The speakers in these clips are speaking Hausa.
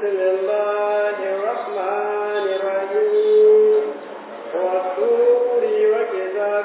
بسم الله الرحمن الرحيم والطور وكتاب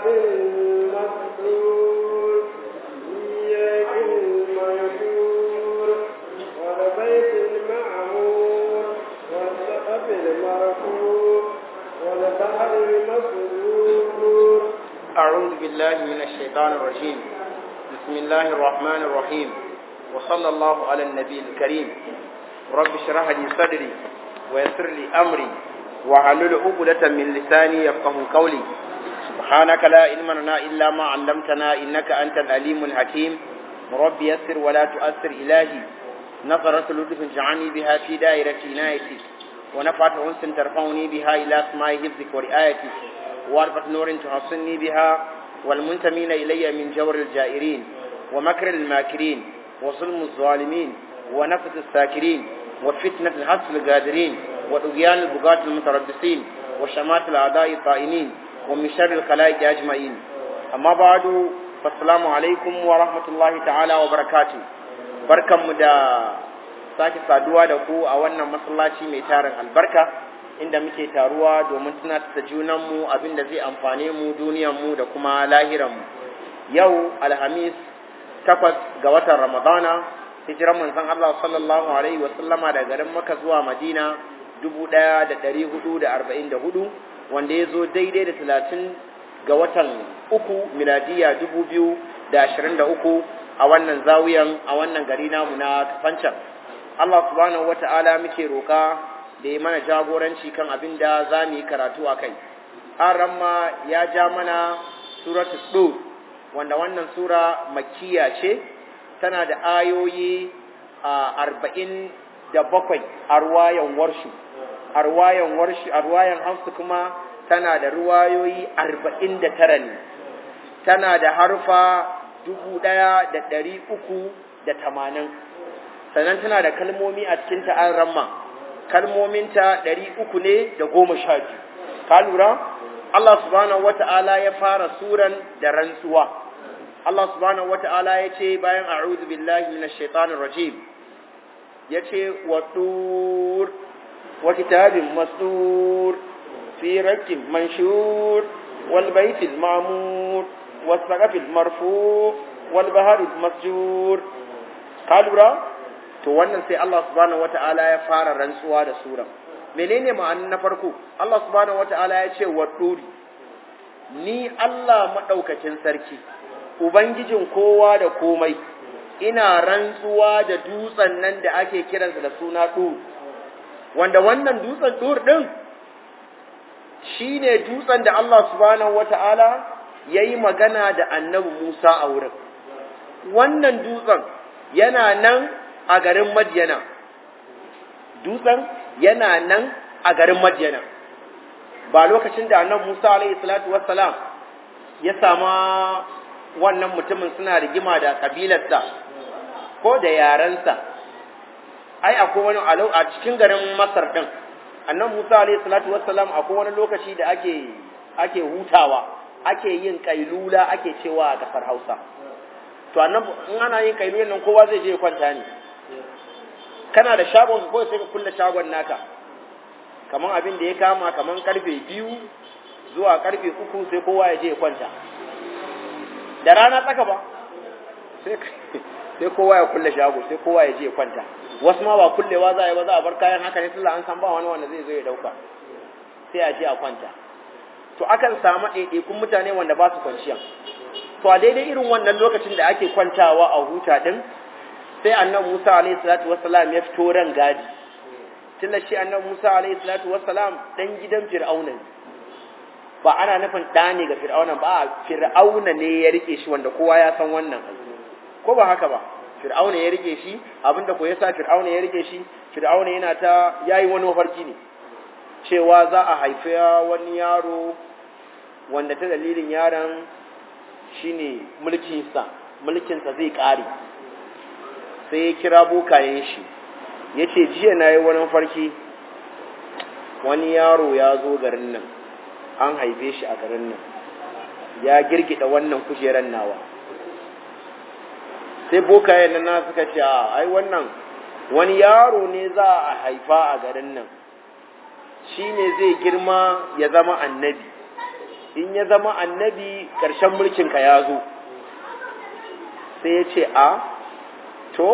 مسطور إياك المنشور والبيت المعمور والسقف المرفوع والبحر المسجور أعوذ بالله من الشيطان الرجيم بسم الله الرحمن الرحيم وصلى الله على النبي الكريم رب اشرح لي صدري ويسر لي أمري وحلل عقدة من لساني يفقه قولي سبحانك لا علم لنا إلا ما علمتنا إنك أنت العليم الحكيم رب يسر ولا تؤثر إلهي نظرة لطف جعلني بها في دائرة عنايتي ونفعت أنس ترفعني بها إلى أسماء حفظك ورعايتك وارفة نور تحصني بها والمنتمين إلي من جور الجائرين ومكر الماكرين وظلم الظالمين ونفث الساكرين وفتنة الحس القادرين وطغيان البغاة المتربصين وشمات الأعداء الطائنين ومن شر الخلائق أجمعين أما بعد فالسلام عليكم ورحمة الله تعالى وبركاته بركة مدى sake saduwa da ku a wannan masallaci mai tarin albarka inda muke taruwa domin tunatar da junanmu abin da zai amfane mu duniyanmu da kuma lahiranmu yau alhamis takwas ga watan ramadana hijiran manzon Allah sallallahu alaihi wa sallama daga garin Makka zuwa Madina 1444 wanda ya zo daidai da 30 ga watan uku miladiya 2023 a wannan zawiyan a wannan gari namu na Kafancan Allah subhanahu wata'ala muke roƙa da ya mana jagoranci kan abin da za mu yi karatu a kai. Ramma ya ja mana suratul Dur wanda wannan sura makkiya ce tana da ayoyi a arba'in da bakwai a ruwayan warshu a ruwayan warshu a ruwayan hamsu kuma tana da ruwayoyi arba'in da tara ne tana da harfa dubu ɗaya da ɗari uku da tamanin sannan tana da kalmomi a cikin ta'an ramma kalmominta ɗari uku ne da goma sha biyu ka lura Allah subhanahu wata'ala ya fara suran da rantsuwa Allah subhanahu wata'ala ya ce bayan a'udhu billahi minash shaitanir rajim ya ce wa tur wa kitabin mastur fi rakin manshur wal baitil ma'mur was saqafil marfu wal baharil masjur ka lura to wannan sai Allah subhanahu wata'ala ya fara rantsuwa da sura menene ma'anin na farko Allah subhanahu wata'ala ya ce wa duri ni Allah madaukakin sarki ubangijin kowa da komai ina rantsuwa da dutsen nan da ake kiransa da suna dur wanda wannan dutsen dur din shine dutsen da Allah subhanahu wata'ala yayi magana da annabi Musa a wurin wannan dutsen yana nan a garin Madiyana. Dutsen yana nan a garin Madiyana. Ba lokacin da annan Musa alaihi salatu wassalam ya sama wannan mutumin suna rigima da kabilarsa ko da yarensa. Ai akwai wani alau a cikin garin Masar din. Annan Musa alaihi salatu wassalam akwai wani lokaci da ake ake hutawa, ake yin kailula ake cewa a kasar Hausa. To annan in ana yin kailulan nan kowa zai je ya kwanta ne. kana da shagon ko sai ka kulle shagon naka kaman abin da ya kama kaman karfe biyu zuwa karfe uku sai kowa ya je ya kwanta da rana tsaka ba sai kowa ya kulle shago sai kowa ya je ya kwanta wasu ma ba kullewa za a yi ba za a bar kayan haka ne sallah an san ba wani wanda zai zo ya dauka sai a je a kwanta to akan samu ɗaiɗaikun mutane wanda ba su kwanciya to a daidai irin wannan lokacin da ake kwantawa a huta din sai annan Musa alayhi salatu wassalam ya fito ran gadi tunda shi annan Musa alayhi salatu wassalam dan gidan Fir'auna ne ba ana nufin da ne ga Fir'auna ba Fir'auna ne ya rike shi wanda kowa ya san wannan ko ba haka ba Fir'auna ya rike shi abinda ko yasa Fir'auna ya rike shi Fir'auna yana ta yayi wani mafarki ne cewa za a haifi wani yaro wanda ta dalilin yaron shine mulkinsa mulkinsa zai kare sai ya kira bokayen shi ya ce jiya na yi wani farki wani yaro ya zo garin nan an haife shi a garin nan ya girgida wannan kujerar nawa sai bokayen nan suka ce a ai wannan wani yaro ne za a haifa a garin nan shi ne zai girma ya zama annabi in ya zama annabi ƙarshen mulkinka ya zo sai ya ce a to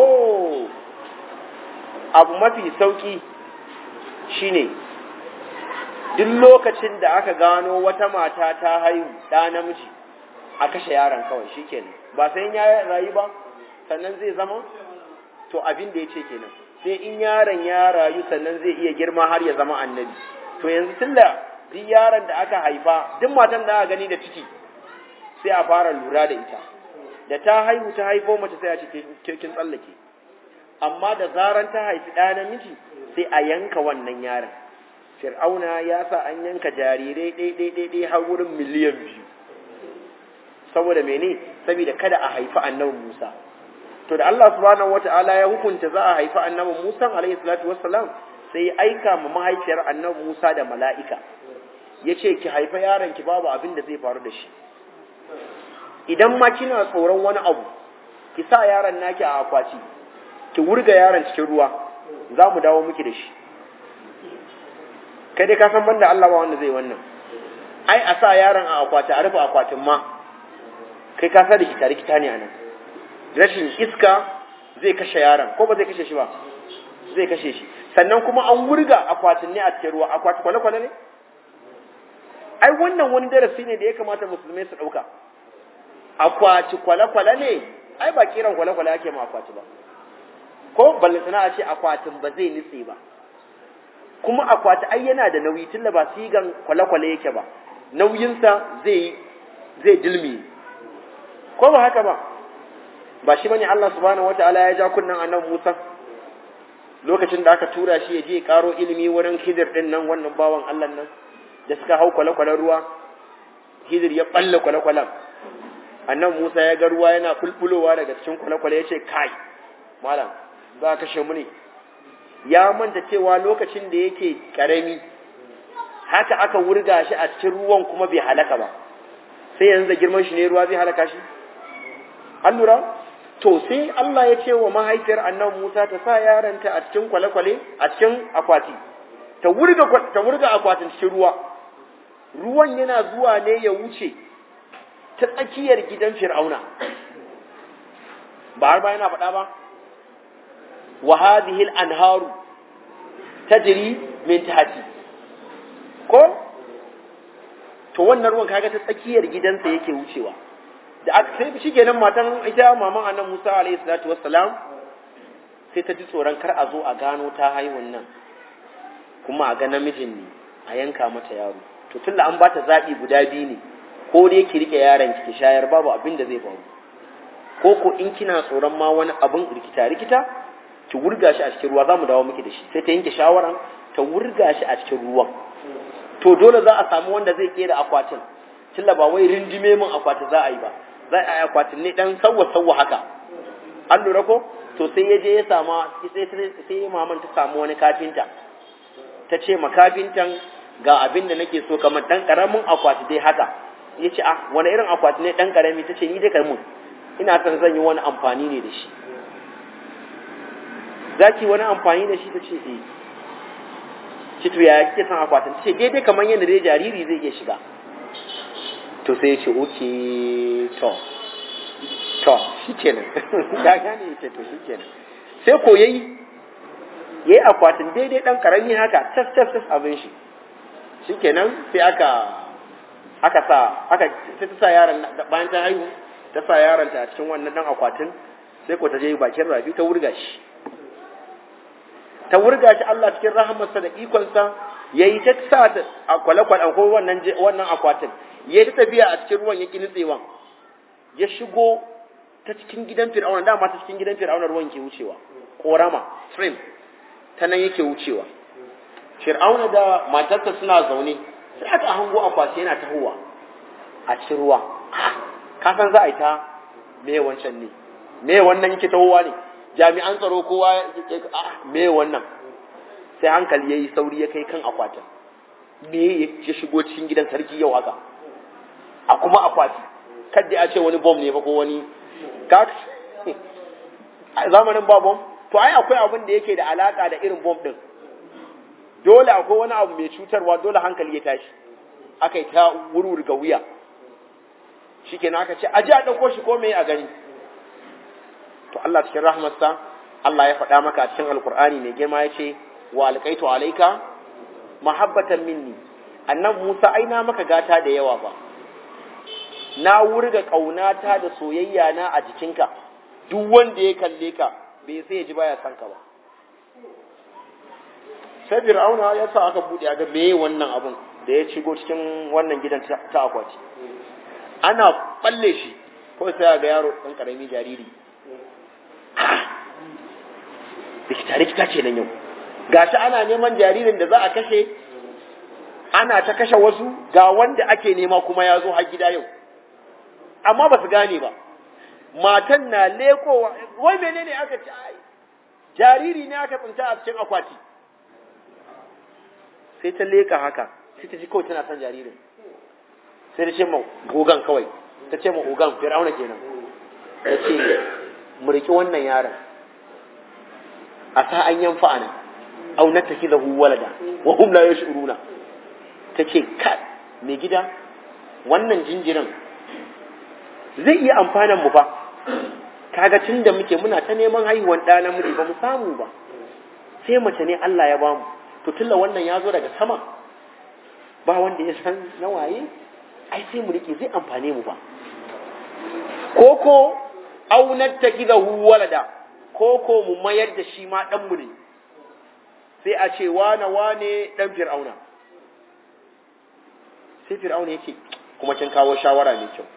abu mafi sauƙi shi ne duk lokacin da aka gano wata mata ta haihu ɗa namiji a kashe yaron kawai shi kenan ba sai ya rayu ba sannan zai zama to abin da ya ce kenan sai in yaron ya rayu sannan zai iya girma har ya zama annabi to yanzu tunda duk yaron da aka haifa duk matan da aka gani da ciki sai a fara lura da ita da ta haihu ta haifo mace sai a ce kin tsallake amma da zaran ta haifi ɗa namiji sai a yanka wannan yaron fir'auna ya sa an yanka jarirai ɗai-ɗai-ɗai har wurin miliyan biyu saboda mene saboda kada a haifi annabi musa to da Allah subhanahu wata'ala ya hukunta za a haifi annabi Musa alayhi salatu wassalam sai ya aika ma mahaifiyar annabi Musa da mala'ika yace ki haifa yaron ki babu abin da zai faru da shi idan ma kina tsoron wani abu ki sa yaron naki a akwati ki wurga yaron cikin ruwa za mu dawo miki da shi kai dai ka san banda Allah ba wanda zai wannan ai a sa yaron a akwati a rufe akwatin ma kai ka sa da kita rikita ne anan rashin iska zai kashe yaron ko ba zai kashe shi ba zai kashe shi sannan kuma an wurga akwatin ne a cikin ruwa akwati kwale-kwale ne ai wannan wani darasi ne da ya kamata musulmai su ɗauka akwati kwale-kwale ne ai ba kiran kwale-kwale ake ma akwati ba ko ballantana a ce akwatin ba zai nitse ba kuma akwati ai yana da nauyi tunda ba sigan kwale-kwale yake ba nauyinsa zai zai dilmi ko ba haka ba ba shi bane Allah subhanahu wataala ya ja kunnan annabi Musa lokacin da aka tura shi ya je karo ilimi wurin Khidir din nan wannan bawan Allah nan da suka hau kwale-kwalen ruwa Khidir ya balle kwale-kwalen annabi Musa ya ga ruwa yana kulkulowa daga cikin kwale-kwale ya ce kai malam za ka kashe mu ne ya manta cewa lokacin da yake karami haka aka wurga shi a cikin ruwan kuma bai halaka ba sai yanzu da girman shi ne ruwa zai halaka shi an lura to sai Allah ya ce wa mahaifiyar annabi Musa ta sa yaranta a cikin kwale-kwale a cikin akwati ta wurga ta wurga akwatin cikin ruwa ruwan yana zuwa ne ya wuce ta tsakiyar gidan Fir'auna ba har ba yana faɗa ba wa hadhihi al-anharu tajri min tahti ko to wannan ruwan kaga ta tsakiyar gidansa yake wucewa da aka sai shi kenan matan ita maman annabi Musa alaihi salatu wassalam sai ta ji tsoron kar a zo a gano ta haihun nan kuma a ga namijin ne a yanka mata yaro to tunda an bata zabi guda biyu ne ko dai ki rike yaron ki shayar babu abin da zai faru ko ko in kina tsoron ma wani abin rikita rikita ki wurga shi a cikin ruwa za mu dawo miki da shi sai ta yanke shawaran ta wurga shi a cikin ruwan to dole za a samu wanda zai kera akwatin tilla ba wai rindime min akwati za a yi ba za a yi akwatin ne dan sawwa sawwa haka an lura ko to sai ya je ya sama sai sai maman ta samu wani kafinta ta ce ma kafintan ga abin da nake so kamar dan karamin akwati dai haka ya ce ah wani irin akwati ne dan karami ta ce ni dai karmin ina son zan yi wani amfani ne da shi za ki wani amfani da shi ta ce eh ci to yaya kike son akwatin ce daidai kamar yadda dai jariri zai iya shiga to sai ya ce oke to to shikenan ya gane ya ce to shikenan sai ko yayi yayi akwatin daidai dan karami haka tas tas tas abin shi shikenan sai aka aka sa aka sai ta sa yaron bayan ta haihu ta sa yaron ta a cikin wannan dan akwatin sai ko ta je bakin rafi ta wurga shi ta wurga shi Allah cikin rahamarsa da ikonsa ya yi ta sa a kwale-kwale ko wannan wannan akwatin ya yi ta tafiya a cikin ruwan ya ƙi nutsewan ya shigo ta cikin gidan fir'auna dama ta cikin gidan fir'auna ruwan ke wucewa korama stream ta nan yake wucewa fir'auna da matarsa suna zaune sai aka hango akwati yana tahowa a cikin ruwa ka san za a yi ta me wancan ne me wannan yake tahowa ne jami'an tsaro kowa me wannan sai hankali ya yi sauri ya kai kan akwatin me ya shigo cikin gidan sarki yau haka a kuma akwati kadda a ce wani bom ne fa ko wani ka a zamanin ba bom to ai akwai abin da yake da alaka da irin bomb din dole akwai wani abu mai cutarwa dole hankali ya tashi aka yi ta wurwurga wuya shikenan aka ce aje a ɗauko shi ko me a gani to Allah cikin rahmarsa Allah ya faɗa maka a cikin alkur'ani mai girma ya ce wa alƙaitu alaika mahabbatan minni annan Musa ai na maka gata da yawa ba na wurga ƙaunata da soyayya na a jikinka duk wanda ya kalle ka bai sai ya ji baya san ka ba sai fir'auna ya sa aka buɗe ga meye wannan abun da ya shigo cikin wannan gidan ta akwati ana balle shi ko sai ga yaro ɗan ƙarami jariri rikita rikita ce nan yau gashi ana neman jaririn da za a kashe ana ta kashe wasu ga wanda ake nema kuma ya zo har gida yau amma ba su gane ba matan na lekowa wai menene aka ci ai jariri ne aka tsinta a cikin akwati sai ta leka haka sai ta ji kawai tana son jaririn sai ta ce ma gogan kawai ta ce ma ogan fir'auna kenan ta ce mu riki wannan yaron a sa an yanfa ana au na tafi da walada wa hum la yash'uruna ta ce ka mai gida wannan jinjirin zai iya amfanan mu fa kaga tun da muke muna ta neman haihuwan ɗa namiji ba mu samu ba sai mace ne Allah ya bamu to tunda wannan ya zo daga sama ba wanda ya san na waye ai sai mu rike zai amfane mu ba koko au nattakidahu walada koko mu mayar da shi ma dan mu ne sai a ce wane wane dan fir'auna sai fir'auna yake kuma kin kawo shawara mai kyau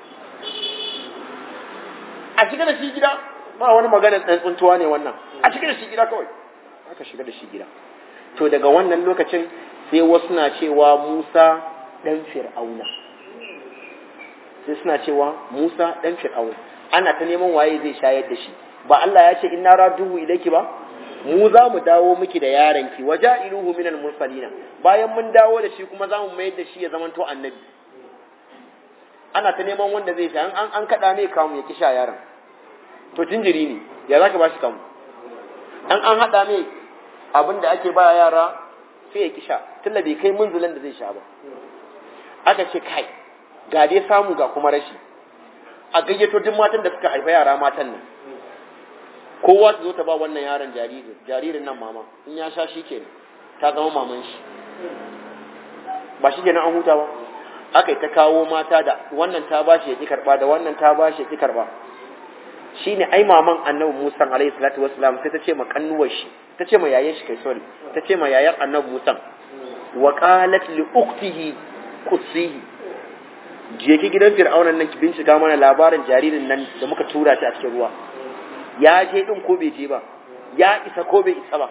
a shiga da shi gida ba wani magana ɗan tsuntuwa ne wannan a shiga da shi gida kawai aka shiga da shi gida to daga wannan lokacin sai wasu na cewa Musa ɗan Fir'auna sai suna cewa Musa ɗan Fir'auna ana ta neman waye zai shayar da shi ba Allah ya ce inna raduhu ilayki ba mu za mu dawo miki da yaranki waja iluhu minal mursalina bayan mun dawo da shi kuma za mu mayar da shi ya zamanto annabi ana ta neman wanda zai sha an an kada ne kamu ya kisha yaron to jinjiri ne ya zaka bashi kamu an an hada ne abin da ake ba yara sai ya kisha tunda bai kai munzulin da zai sha ba aka ce kai ga dai samu ga kuma rashi a gayyato duk matan da suka haifa yara matan nan kowa ta zo ta ba wannan yaron jaririn jaririn nan mama in ya sha shi kenan ta zama maman shi ba shi kenan an huta ba aka yi ta kawo mata da wannan ta bashi ya ki karba da wannan ta bashi ya ki karba shine ai maman annabi Musa alaihi salatu wassalam sai ta ce ma kannuwar shi ta ce ma yayan shi kai sorry ta ce ma yayan annabi Musa wa qalat li ukhtihi qussihi je ki gidan fir'aunan nan ki bincika mana labarin jaririn nan da muka tura shi a cikin ruwa ya je din ko bai je ba ya isa ko bai isa ba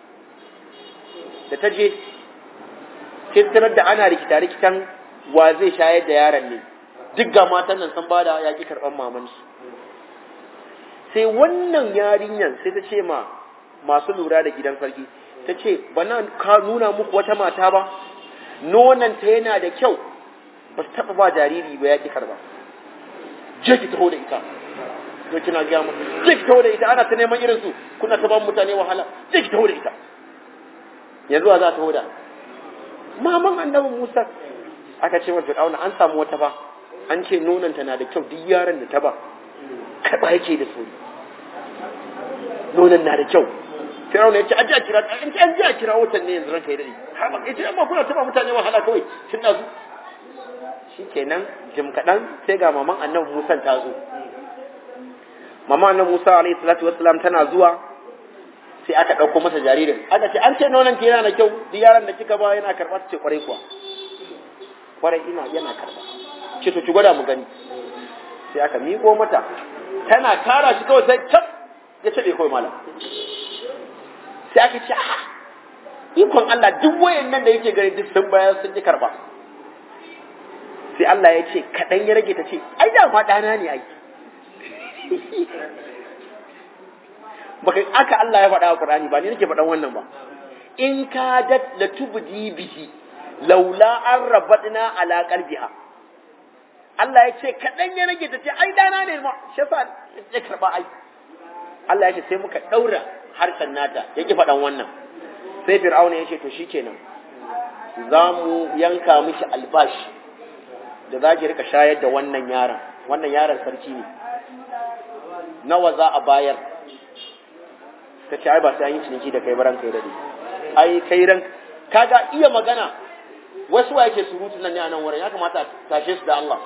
da ta je sai tarar da ana rikita rikitan wa zai shayar da yaron ne duk ga matan nan sun bada ya ki karban maman su sai wannan yarinyan sai ta ce ma masu lura da gidan sarki ta ce bana ka nuna muku wata mata ba nonanta yana da kyau ba su taɓa ba jariri ba ya ki karba je ki taho da ita to kina ga mu je ki taho da ita ana ta neman irin su kuna ta ba mutane wahala je ki taho da ita yanzu za ta taho da maman annabi Musa aka ce wa Fir'auna an samu wata ba an ce nonanta na da kyau duk yaron da ta ba karba yake da sauri nonon na da kyau Fir'auna ya ce aje a kira in ce an je a kira wutan ne yanzu ranka ya dade har ba ita amma kuna taba mutane wahala kawai tun da su shikenan jim kadan sai ga maman annabi Musa ta zo maman annabi Musa alaihi salatu wassalam tana zuwa sai aka ɗauko masa jaririn aka ce an ce nonon ki yana da kyau duk yaron da kika ba yana karɓa ta ce kwarai kuwa kwarai ina yana karɓa ce to ki gwada mu gani sai aka miƙo mata tana kara shi kawai sai cap ya ce kawai malam sai aka ce a ikon Allah duk wayan nan da yake gani duk sun bayar sun ji karɓa sai Allah ya ce kaɗan ya rage ta ce ai da ma ɗana ne ai baka aka Allah ya faɗa a Qur'ani ba ni nake faɗan wannan ba in kadat la tubdi bihi laula an rabatna ala qalbiha Allah ya ce kaɗan ya rage ta ce ai dana ne ma shi yasa ya karba ai Allah ya ce sai muka daura harshen nata ya ki faɗan wannan sai fir'auna ya ce to shikenan za mu yanka miki albashi da za ki rika shayar da wannan yaron wannan yaron sarki ne nawa za a bayar ka ce ai ba sai an yi ciniki da kai baran kai dade ai kai ran kaga iya magana wasu wa yake surutu nan ne a nan wurin ya kamata a tashe su da Allah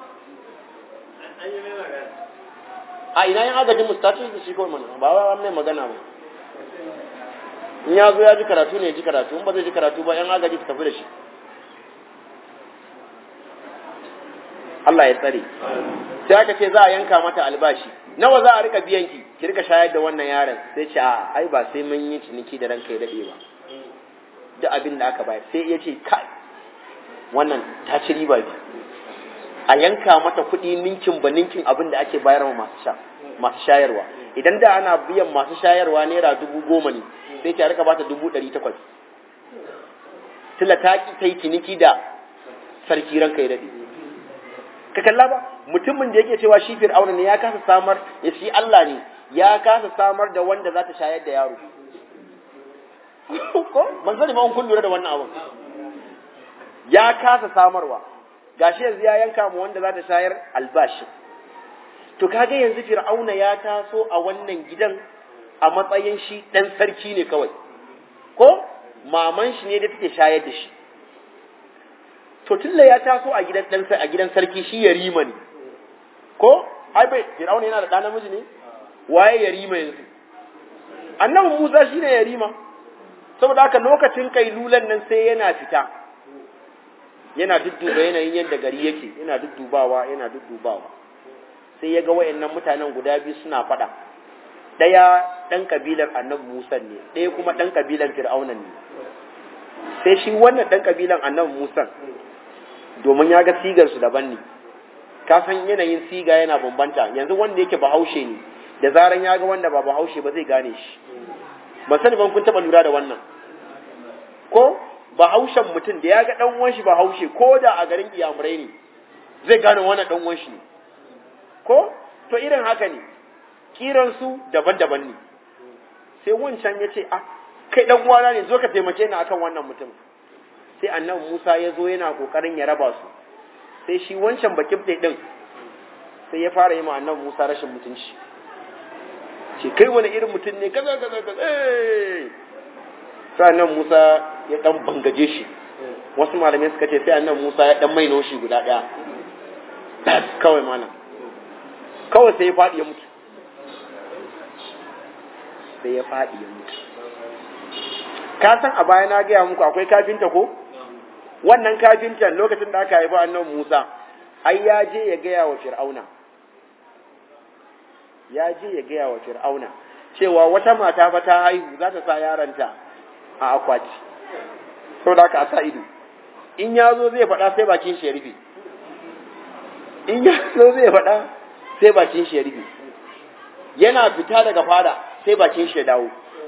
a ina yin agajin mu status da shi kawai mana ba wa mai magana ba in ya zo ya ji karatu ne ya ji karatu in ba zai ji karatu ba yan agaji su tafi da shi Allah ya tsare sai aka ce za a yanka mata albashi nawa za a rika biyan ki ki rika shayar da wannan yaron sai ce a ai ba sai mun yi ciniki da ranka ya dade ba duk abin da aka bayar sai ya ce kai wannan ta ci riba bi a yanka mata kuɗi ninkin ba ninkin abin da ake bayar wa masu sha masu shayarwa idan da ana biyan masu shayarwa naira dubu goma ne sai ta rika bata dubu ɗari takwas tila ta ki ta yi ciniki da sarki ranka ya dade ka kalla ba mutumin da yake cewa shi fir'auna ne ya kasa samar ya shi Allah ne ya kasa samar da wanda za ta shayar da yaro ko ban sani ba kun lura da wannan abun ya kasa samarwa gashi yanzu ya yanka mu wanda za ta shayar albashi to kaga yanzu fir'auna ya taso a wannan gidan a matsayin shi dan sarki ne kawai ko maman shi ne da take shayar da shi to tunda ya taso a gidan dan a gidan sarki shi yarima ne ko ai bai Fir'auna yana da ɗan namiji ne waye yarima yanzu annabi Musa shine yarima saboda haka lokacin kailulan nan sai yana fita yana dudduba yanayin yadda gari yake yana duddubawa yana duddubawa sai ya ga wayannan mutanen guda biyu suna faɗa ɗaya ɗan kabilar annabi Musa ne ɗaya kuma ɗan kabilar Fir'auna ne sai shi wannan ɗan kabilan annabi Musa domin ya ga sigar su daban ne ka san yanayin siga yana bambanta yanzu wanda yake bahaushe ne da zaran ya ga wanda ba bahaushe ba zai gane shi ba sani ban kun taba lura da wannan ko bahaushen mutum da ya ga dan uwan shi bahaushe ko da a garin iyamurai ne zai gane wannan dan uwan shi ne ko to irin haka ne kiran su daban-daban ne sai wancan ya ce ah kai dan uwana ne zo ka taimake ni akan wannan mutum sai annabi Musa ya zo yana kokarin ya raba su sai shi wancan bakin din sai ya fara yi ma annabi Musa rashin mutunci ce kai wani irin mutum ne kaza kaza kaza eh sai annabi Musa ya dan bangaje shi wasu malamai suka ce sai annabi Musa ya dan maino shi guda daya tas kawai mana kawai sai ya fadi ya mutu sai ya fadi ya mutu ka san a baya na gaya muku akwai kafinta ko wannan kafintan lokacin da aka haifi annabi Musa ai ya je ya gaya wa Fir'auna ya je ya gaya wa Fir'auna cewa wata mata fa ta haihu za ta sa yaranta a akwati saboda haka a sa ido in ya zo zai faɗa sai bakin shi ya rufe in ya zo zai faɗa sai bakin shi ya rufe yana fita daga fada sai bakin shi ya dawo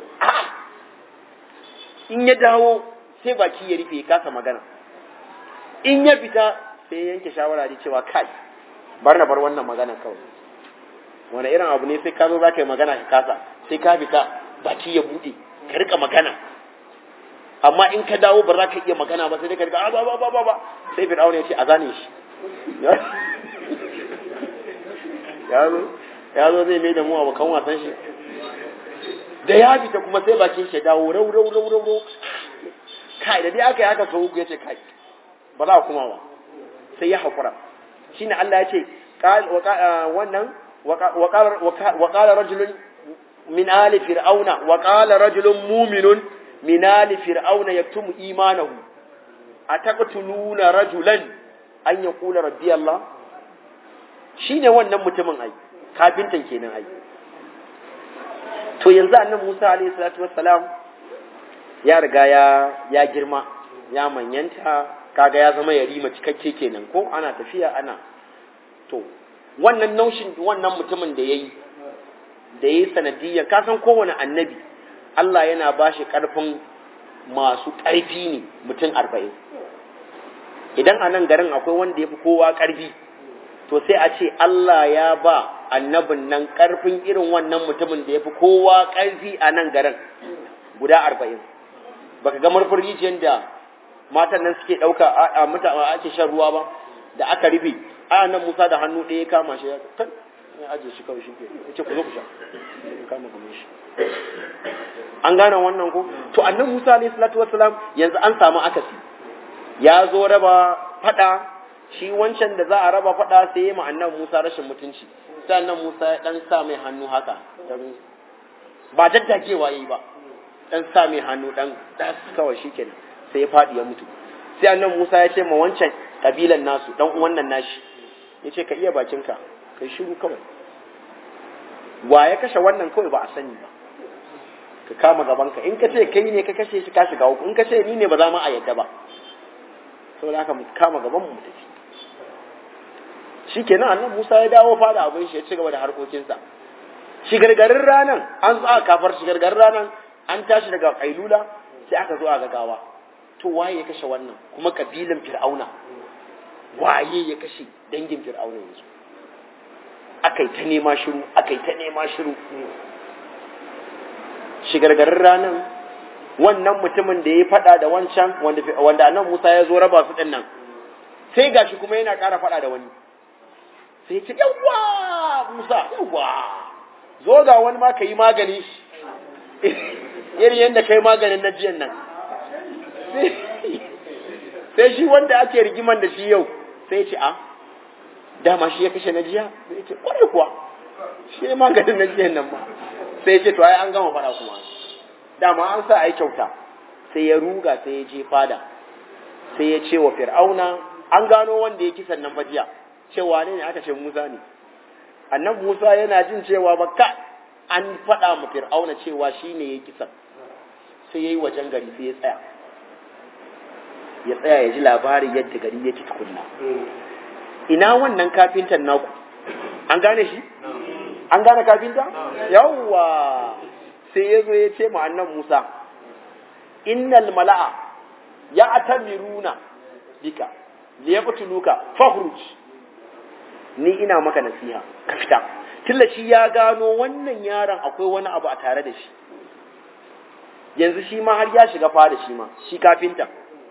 in ya dawo sai baki ya rufe ya kasa magana in ya fita sai ya yanke shawara da cewa kai bar na bar wannan magana kawai wani irin abu ne sai ka zo za ka yi magana ka kasa sai ka fita baki ya buɗe ka rika magana amma in ka dawo ba za ka iya magana ba sai dai ka rika ba ba ba ba sai fir'auna ya ce a zane shi ya zo ya zo zai mai da mu abokan wasan shi da ya fita kuma sai bakin shi dawo rau rau rau rau rau kai da dai aka yi haka sau ya ce kai ba za kuma ba sai ya haƙura shine Allah ya ce wannan wa qala rajulun min ali fir'auna wa qala rajulun mu'minun min ali fir'auna yaktumu imanahu ataqtuluna rajulan an yaqula rabbi Allah shine wannan mutumin ai kafintan kenan ai to yanzu annan Musa alayhi salatu wassalam ya riga ya ya girma ya manyanta kaga ya zama yarima cikakke kenan ko ana tafiya ana to wannan naushin wannan mutumin da yayi da yayi sanadiyya ka san kowane annabi Allah yana bashi karfin masu ƙarfi ne mutum arba'in idan a nan garin akwai wanda ya fi kowa ƙarfi to sai a ce Allah ya ba annabin nan karfin irin wannan mutumin da ya fi kowa karfi a nan garin guda arba'in baka ga murfin rijiyar da matan nan suke ɗauka a mutane ake shan ruwa ba da aka rufe a nan musa da hannu ɗaya kama shi ya kan ya ajiye shi kawai shi ke ya ce ku zo ku sha ya kama kamar shi an gane wannan ko to annan musa alayhi salatu wassalam yanzu an samu akasi ya zo raba fada shi wancan da za a raba fada sai ya ma annan musa rashin mutunci sai annan musa ya dan sa mai hannu haka dan ba daddakewa yayi ba dan sa mai hannu dan das kawai shikenan sai ya fadi ya mutu sai annan musa ya ce ma wancan kabilan nasu dan uwan nan nashi ya ce ka iya bakinka kai shiru kawai wa ya kashe wannan kawai ba a sani ba ka kama gabanka in ka ce kai ne ka kashe shi ka shiga uku in ka ce ni ne ba za mu a yadda ba saboda haka mu kama gaban mu tafi shikenan annabi Musa ya dawo fada abin shi ya ci gaba da harkokinsa shigargarin ranan an zo aka kafar shigargarin ranan an tashi daga kailula sai aka zo a gagawa to waye ya kashe wannan kuma kabilan fir'auna waye ya kashe dangin fir'auna yanzu akai ta nema shiru akai ta nema shiru shigargarin ranan wannan mutumin da ya faɗa da wancan wanda annan Musa ya zo raba su ɗin nan sai gashi kuma yana ƙara faɗa da wani sai ce yawwa Musa yawwa zo ga wani ma ka yi maganin shi irin yadda kai maganin na jiyan nan sai shi wanda ake rigiman da shi yau sai ce a dama shi ya kashe na jiya sai ce kwarai kuwa shi ya maganin na jiyan nan ma sai ce to ai an gama faɗa kuma dama an sa ai kyauta sai ya ruga sai ya je fada sai ya ce wa fir'auna an gano wanda ya kisan nan fajiya cewa ne aka ce Musa ne annabi Musa yana jin cewa bakka an faɗa ma fir'auna cewa shi ne ya kisan sai ya yi wajen gari sai ya tsaya ya tsaya ya ji labarin yadda gari yake tukunna ina wannan kafintan naku an gane shi an gane kafinta yawwa sai ya zo ya ce ma annan Musa innal mala'a ya atamiruna bika liyaqtuluka fakhruj ni ina maka nasiha ka fita tilla shi ya gano wannan yaron akwai wani abu a tare da shi yanzu shi ma har ya shiga fara shi ma shi kafinta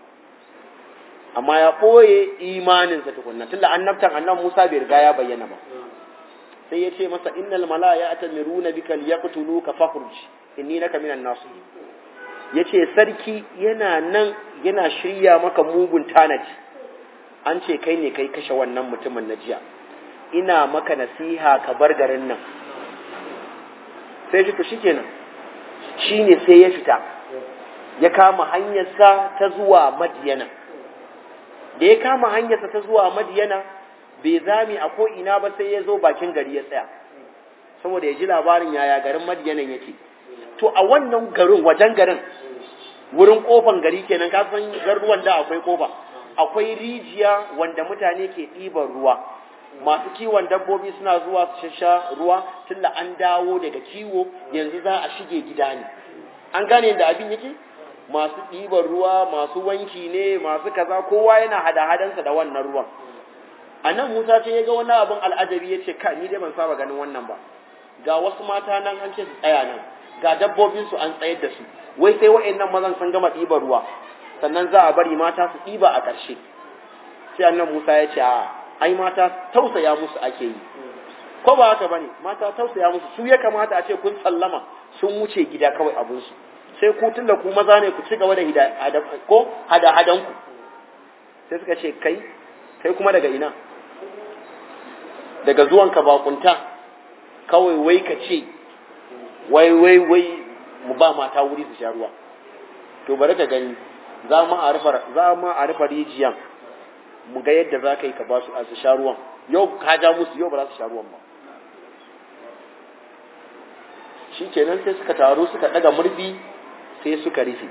amma ya ɓoye imaninsa tukunna tunda annabtan annan Musa bai riga ya bayyana ba sai ya ce masa innal mala ya atamiruna bika liyaqtuluka fakhruj inni laka minan nasihin yace sarki yana nan yana shirya maka mugun tanaji an ce kai ne kai kashe wannan mutumin na jiya ina maka nasiha ka bar garin nan sai shi to shikenan shine sai ya fita ya kama hanyarsa ta zuwa madiyana da ya kama hanyarsa ta zuwa madiyana bai zami a ko'ina ba sai ya zo bakin gari ya tsaya saboda ya ji labarin yaya garin madiyanan yake to a wannan garin wajen garin wurin kofan gari kenan ka san garuwan da akwai kofa akwai rijiya wanda mutane ke ɗiban ruwa masu kiwon dabbobi suna zuwa su shasha ruwa tunda an dawo daga kiwo yanzu za a shige gida ne an gane yadda abin yake masu ɗiban ruwa masu wanki ne masu kaza kowa yana hada-hadansa da wannan ruwan a nan musa ce ya ga wani abin al'ajabi ya ce ka ni dai ban saba ganin wannan ba ga wasu mata nan an ce su tsaya nan ga dabbobinsu an tsayar da su wai sai wa'annan mazan sun gama ɗiban ruwa sannan za a bari mata su ɗiba a ƙarshe sai annan musa ya ce a ai mata tausaya musu ake yi ko ba haka bane mata tausaya musu su ya kamata a ce kun sallama sun wuce gida kawai abinsu sai ku tunda ku maza ne ku ci gaba da ko hada-hadanku sai suka ce kai kai kuma daga ina daga zuwanka bakunta kawai wai ka ce wai wai wai mu ba mata wuri su sha ruwa to bari ka gani za mu a rufa za mu a rufa rijiyan mu ga yadda za ka yi ka ba su a su sha ruwan yau ka ja musu yau ba za su sha ruwan ba shi kenan sai suka taru suka daga murfi sai suka rufe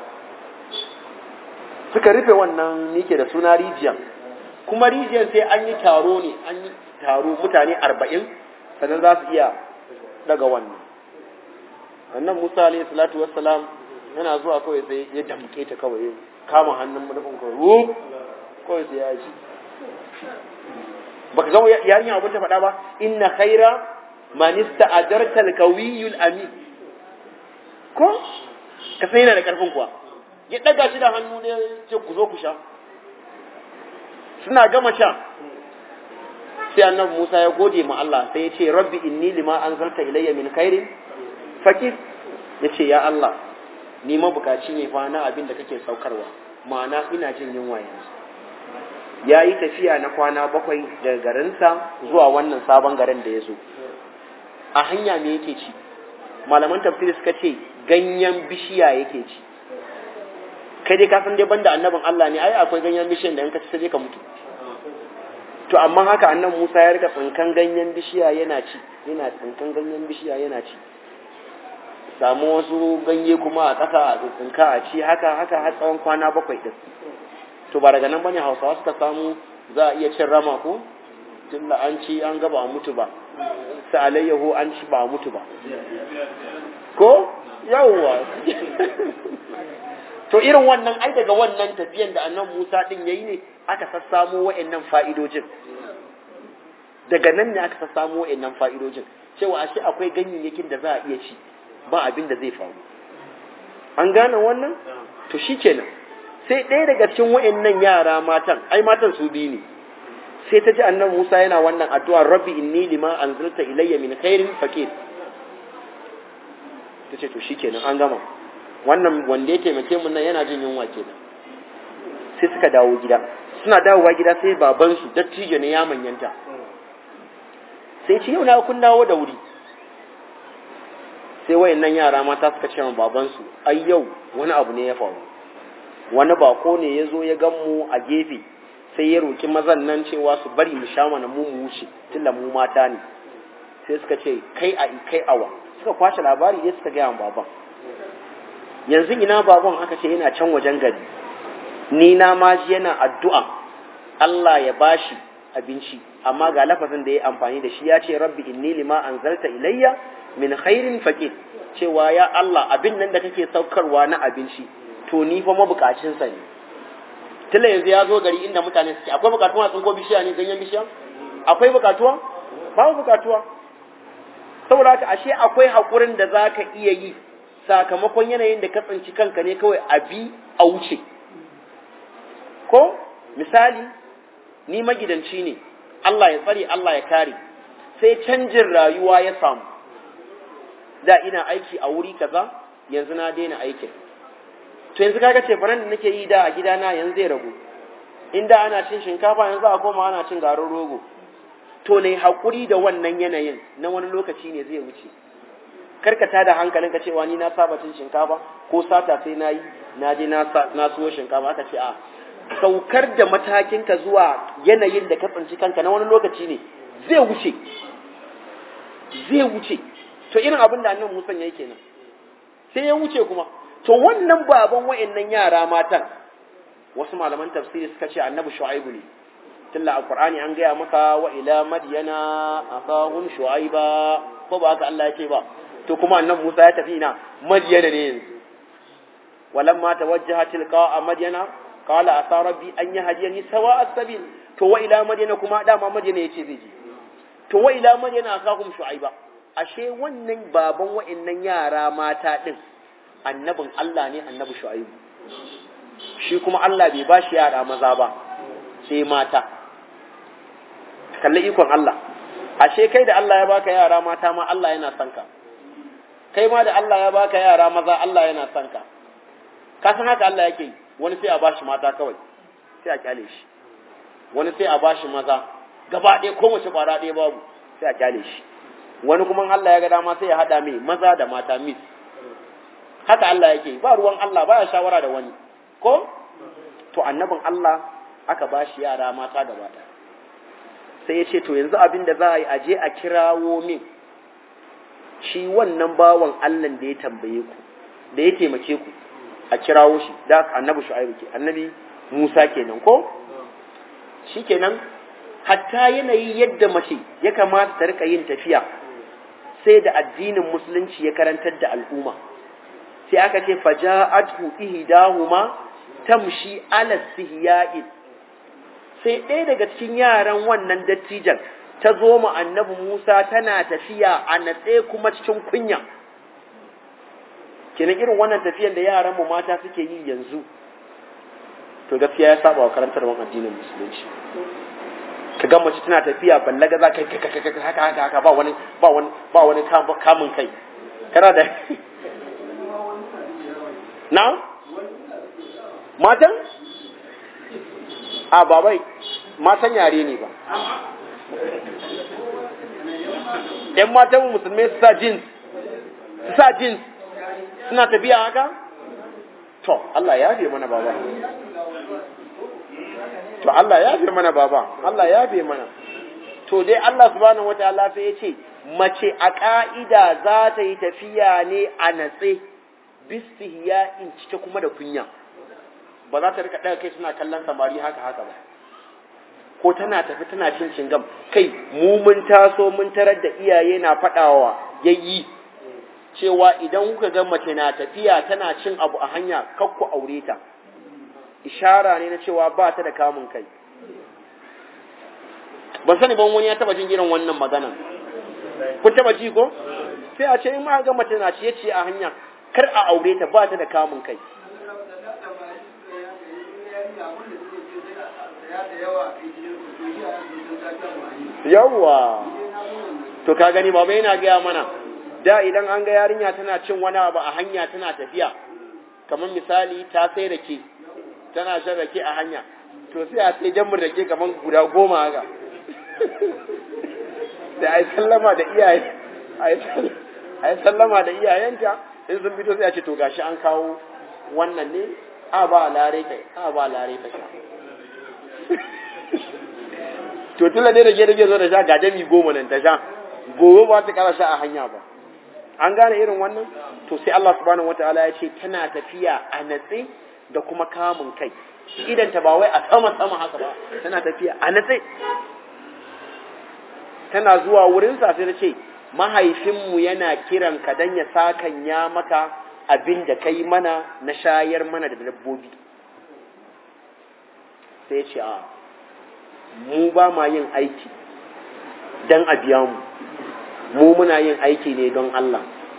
suka rufe wannan nike da suna rijiyan kuma rijiyan sai an yi taro ne an yi taro mutane arba'in sannan za su iya daga wannan annan musa alayhi salatu wassalam yana zuwa kawai sai ya damke ta kawai kama hannun manufin kawai wuf kawai sai ya ji baka ga yarinya abin ta faɗa ba inna khaira man ista'ajarta al-qawiyul amin ko ka sai yana da karfin kuwa ya daga shi da hannu ne ce ku zo ku sha suna gama sha sai annabi Musa ya gode ma Allah sai ya ce rabbi inni lima anzalta ilayya min khairin fakir ya ce ya Allah ni mabukaci ne fa na abin da kake saukarwa ma'ana ina jin yunwa yanzu ya yi tafiya na kwana bakwai daga garinsa zuwa wannan sabon garin da ya zo a hanya me yake ci malaman tafsiri suka ce ganyen bishiya yake ci kai dai ka san dai banda annabin Allah ne ai akwai ganyen bishiyan da in ka ci sai ka mutu to amma haka annan Musa ya rika tsinkan ganyen bishiya yana ci yana tsinkan ganyen bishiya yana ci samu wasu ganye kuma a ƙasa a tsinka a ci haka haka har tsawon kwana bakwai din to ba daga nan bane Hausawa suka samu za a iya cin rama ko tunda an ci an ga ba a mutu ba sa alayyahu an ci ba a mutu ba ko yawwa to irin wannan ai daga wannan tafiyan da annan Musa din yayi ne aka sassamo wa'annan fa'idojin daga nan ne aka sassamo wa'annan fa'idojin cewa ashe akwai ganyayyakin da za a iya ci ba abin da zai faru an gane wannan to shikenan sai ɗaya daga cikin wa'annan yara matan ai matan su biyu ne sai ta ji annan Musa yana wannan addu'a rabbi inni lima anzalta ilayya min khairin faqir ta ce to shikenan an gama wannan wanda ya taimake mu nan yana jin yunwa kenan sai suka dawo gida suna dawowa gida sai baban su dattijo ne ya manyanta sai ce yau na kun dawo da wuri sai wayannan yara mata suka ce wa baban su ai yau wani abu ne ya faru wani bako ne ya zo ya gan mu a gefe sai ya roki mazan nan cewa su bari mu sha mana mu mu wuce tunda mu mata ne sai suka ce kai a kai awa suka kwashe labari ne suka gaya wa baban yanzu ina baban aka ce yana can wajen gari ni na ma shi yana addu'a Allah ya bashi abinci amma ga lafazin da ya amfani da shi ya ce rabbi inni lima anzalta ilayya min khairin faqir cewa ya Allah abin nan da kake saukarwa na abinci to ni fa mabukacin sa ne tilla yanzu ya zo gari inda mutane suke akwai bukatuwa tsinko bishiya ne ganyen bishiya akwai bukatuwa babu bukatuwa saboda haka ashe akwai hakurin da zaka iya yi sakamakon yanayin da ka tsinci kanka ne kawai a bi a wuce ko misali ni magidanci ne Allah ya tsare Allah ya kare sai canjin rayuwa ya samu da ina aiki a wuri kaza yanzu na daina aikin to yanzu kaga ce faran da nake yi da a gidana yanzu zai ragu inda ana cin shinkafa yanzu a koma ana cin garin rogo to ne hakuri da wannan yanayin na wani lokaci ne zai wuce karkata da hankalin ka cewa ni na saba cin shinkafa ko sata sai na yi na je na suwo shinkafa aka ce a saukar da matakin ka zuwa yanayin da ka tsinci kanka na wani lokaci ne zai wuce zai wuce to irin abin da annan musan yayi kenan sai ya wuce kuma to wannan baban wayannan yara matan wasu malaman tafsiri suka ce annabi shu'aibu ne tilla alqur'ani an gaya maka wa ila madyana akahum shu'aiba ko ba haka Allah ya ce ba to kuma annabi Musa ya tafi ina Madyana ne yanzu walamma tawajjaha tilqa Madyana qala asa rabbi an yahdiyani sawa as-sabil to wa ila Madyana kuma dama Madyana yace zai je to wa ila Madyana akakum Shu'aiba ashe wannan baban wa'annan yara mata din annabin Allah ne annabi Shu'aibu shi kuma Allah bai bashi yara maza ba sai mata kalli ikon Allah ashe kai da Allah ya baka yara mata ma Allah yana son ka kai ma da Allah ya baka yara maza Allah yana son ka ka san haka Allah yake wani sai a bashi mata kawai sai a kyale shi wani sai a bashi maza gaba ɗaya ko mace ƙwara ɗaya babu sai a kyale shi wani kuma Allah ya ga dama sai ya haɗa mai maza da mata mis haka Allah yake ba ruwan Allah baya shawara da wani ko to annabin Allah aka bashi yara mata gaba ɗaya sai ya ce to yanzu abin da za a yi aje a kirawo min shi wannan bawan Allah da ya tambaye ku da ya taimake ku a kirawo shi da annabi shu'aibu ke annabi Musa kenan ko shikenan hatta yanayi yadda mace ya kamata ta rika yin tafiya sai da addinin musulunci ya karantar da al'umma sai aka ce faja'athu ihdahuma tamshi ala sihya'in sai ɗaya daga cikin yaran wannan dattijan ta zo ma annabi Musa tana tafiya a natse kuma cikin kunya kenan irin wannan tafiyan da yaran mu mata suke yi yanzu to gaskiya ya saba wa karantarwar addinin musulunci ka ga mace tana tafiya ballaga za ka yi haka haka haka ba wani ba wani ba wani kamun kai kana da na matan a babai matan yare ne ba ‘yan matan musulmai su sa jeans su sa jeans suna tafiya haka? to Allah ya fi mana baba to Allah ya fi mana baba Allah ya fi mana to dai Allah subhanahu wataala sai ya ce mace a ka'ida za ta yi tafiya ne a natse bistihya in cike kuma da kunya ba za ta rika daga kai suna kallon samari haka haka ba ko tana tafi tana cin cingam kai mu mun taso mun tarar da iyaye na faɗawa yayi cewa idan kuka ga mace na tafiya tana cin abu a hanya kakku aure ta ishara ne na cewa ba ta da kamun kai ban sani ban wani ya taba jin irin wannan magana kun taba ji ko sai a ce in ma ga mace na ciye ciye a hanya kar a aure ta ba ta da kamun kai yawwa to ka gani baba yana gaya mana da idan an ga yarinya tana cin wani abu a hanya tana tafiya kamar misali ta sai rake tana shan rake a hanya to sai a sai jammin rake kamar guda goma haka da ai sallama da iyaye ai sallama da iyayenta in sun fito sai a ce to gashi an kawo wannan ne a ba lare kai a ba lare ta sha to tunda dai rage rage zo da sha ga jami goma nan ta sha gobe ba ta kara sha a hanya ba an gane irin wannan to sai Allah subhanahu wataala ya ce tana tafiya a natse da kuma kamun kai idan ta ba wai a sama sama haka ba tana tafiya a natse tana zuwa wurin sa sai ta ce mahaifinmu yana kiran ka dan ya sakan ya maka abin da kai mana na shayar mana da dabbobi sai ce a mu ba ma yin aiki dan a biya mu mu muna yin aiki ne don Allah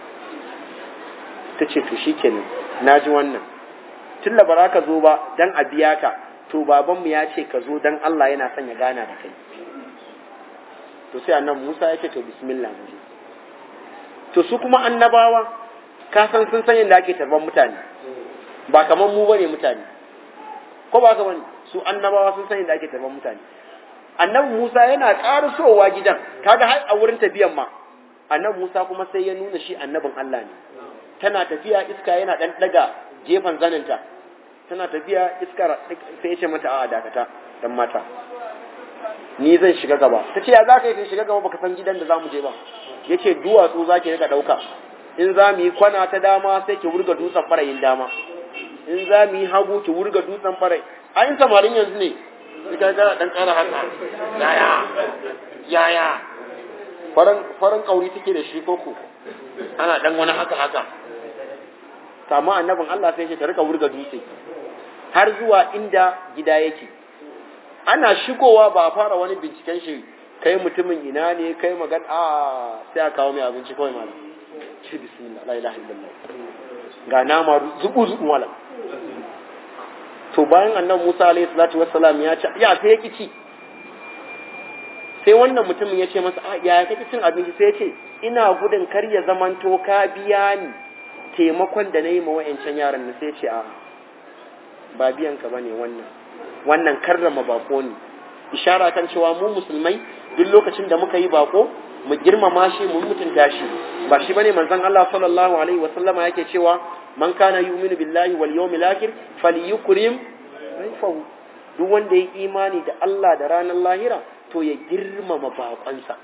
ta ce to shi kenan na ji wannan tun da bara ka zo ba don a biya ka to babanmu ya ce ka zo don Allah yana son ya gana da kai to sai annabi Musa ya ce to bismillah mu je to su kuma annabawa ka san sun san yadda ake tarban mutane ba kamar mu bane mutane ko ba ka bane su annabawa sun san yadda ake tarban mutane annabi Musa yana ƙarasowa gidan kaga har a wurin tafiyan ma annabi Musa kuma sai ya nuna shi annabin Allah ne tana tafiya iska yana dan daga gefen zaninta tana tafiya iska sai ya ce mata a'a dakata dan mata ni zan shiga gaba ta ce ya za ka yi shiga gaba baka san gidan da za mu je ba ya ce duwatsu za ki rika ɗauka in za mu yi kwana ta dama sai ki wurga dutsen farayin dama in za mu yi hagu ki wurga dutsen farayin a yin samarin yanzu ne ita ga dan ƙara haka yaya yaya faran faran kauri take da shi koko ana dan wani haka haka kama annabin Allah sai ya ta rika wurga dutse har zuwa inda gida yake ana shigowa ba a fara wani binciken shi kai mutumin ina ne kai magan a sai a kawo mai abinci kawai malam ce bismillah la ilaha illallah ga nama zubu zubu malam to bayan annabi Musa alaihi salatu wassalam ya ci ya sai ya ci sai wannan mutumin ya ce masa a ya kake cin abinci sai ya ce ina gudun kar ya zamanto ka biya ni taimakon da na yi ma wa'ancan yaran na sai ce a ba biyan ka bane wannan wannan karrama bako ne ishara kan cewa mu musulmai duk lokacin da muka yi bako mu girmama shi mu mutunta shi ba shi bane manzon Allah sallallahu alaihi wa sallama yake cewa man kana yu'minu billahi wal yawmil akhir falyukrim rayfahu duk wanda ya imani da Allah da ranar lahira to ya girmama bakonsa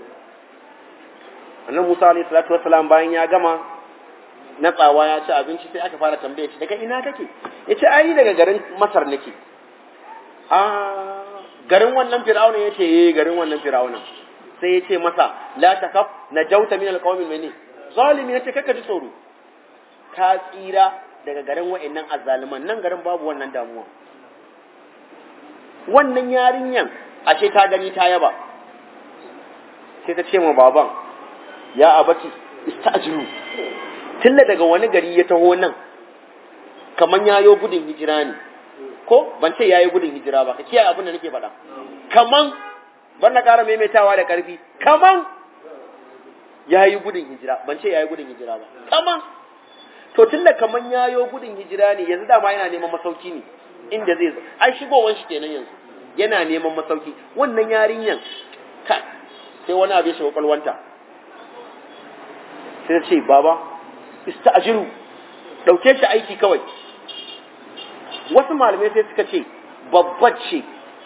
annabi Musa alaihi salatu wassalam bayan ya gama na tsawa ya ci abinci sai aka fara tambaye shi daga ina kake yace ai daga garin Masar nake a garin wannan fir'auna ya ce eh garin wannan fir'auna sai ya ce masa la takaf najauta min alqawmi mene zalimi yace kaka ji tsoro ka tsira daga garin wa'annan azzaliman nan garin babu wannan damuwa wannan yarinyan ashe ta gani ta yaba sai ta ce ma baban ya abati istajiru tilla daga wani gari ya taho nan kaman yayo gudun hijira ne ko ban ce yayi gudun hijira ba ka kiyaye abin da nake faɗa kaman ban na ƙara maimaitawa da ƙarfi kaman yayi gudun hijira ban ce yayi gudun hijira ba kaman to tunda kaman yayo gudun hijira ne yanzu dama yana neman masauki ne inda zai zo ai shigowar shi kenan yanzu yana neman masauki wannan yarinyan ka sai wani abu ya shiga kwalwanta sai ta ce baba ista'jiru dauke shi aiki kawai wasu malamai sai suka ce babbar ce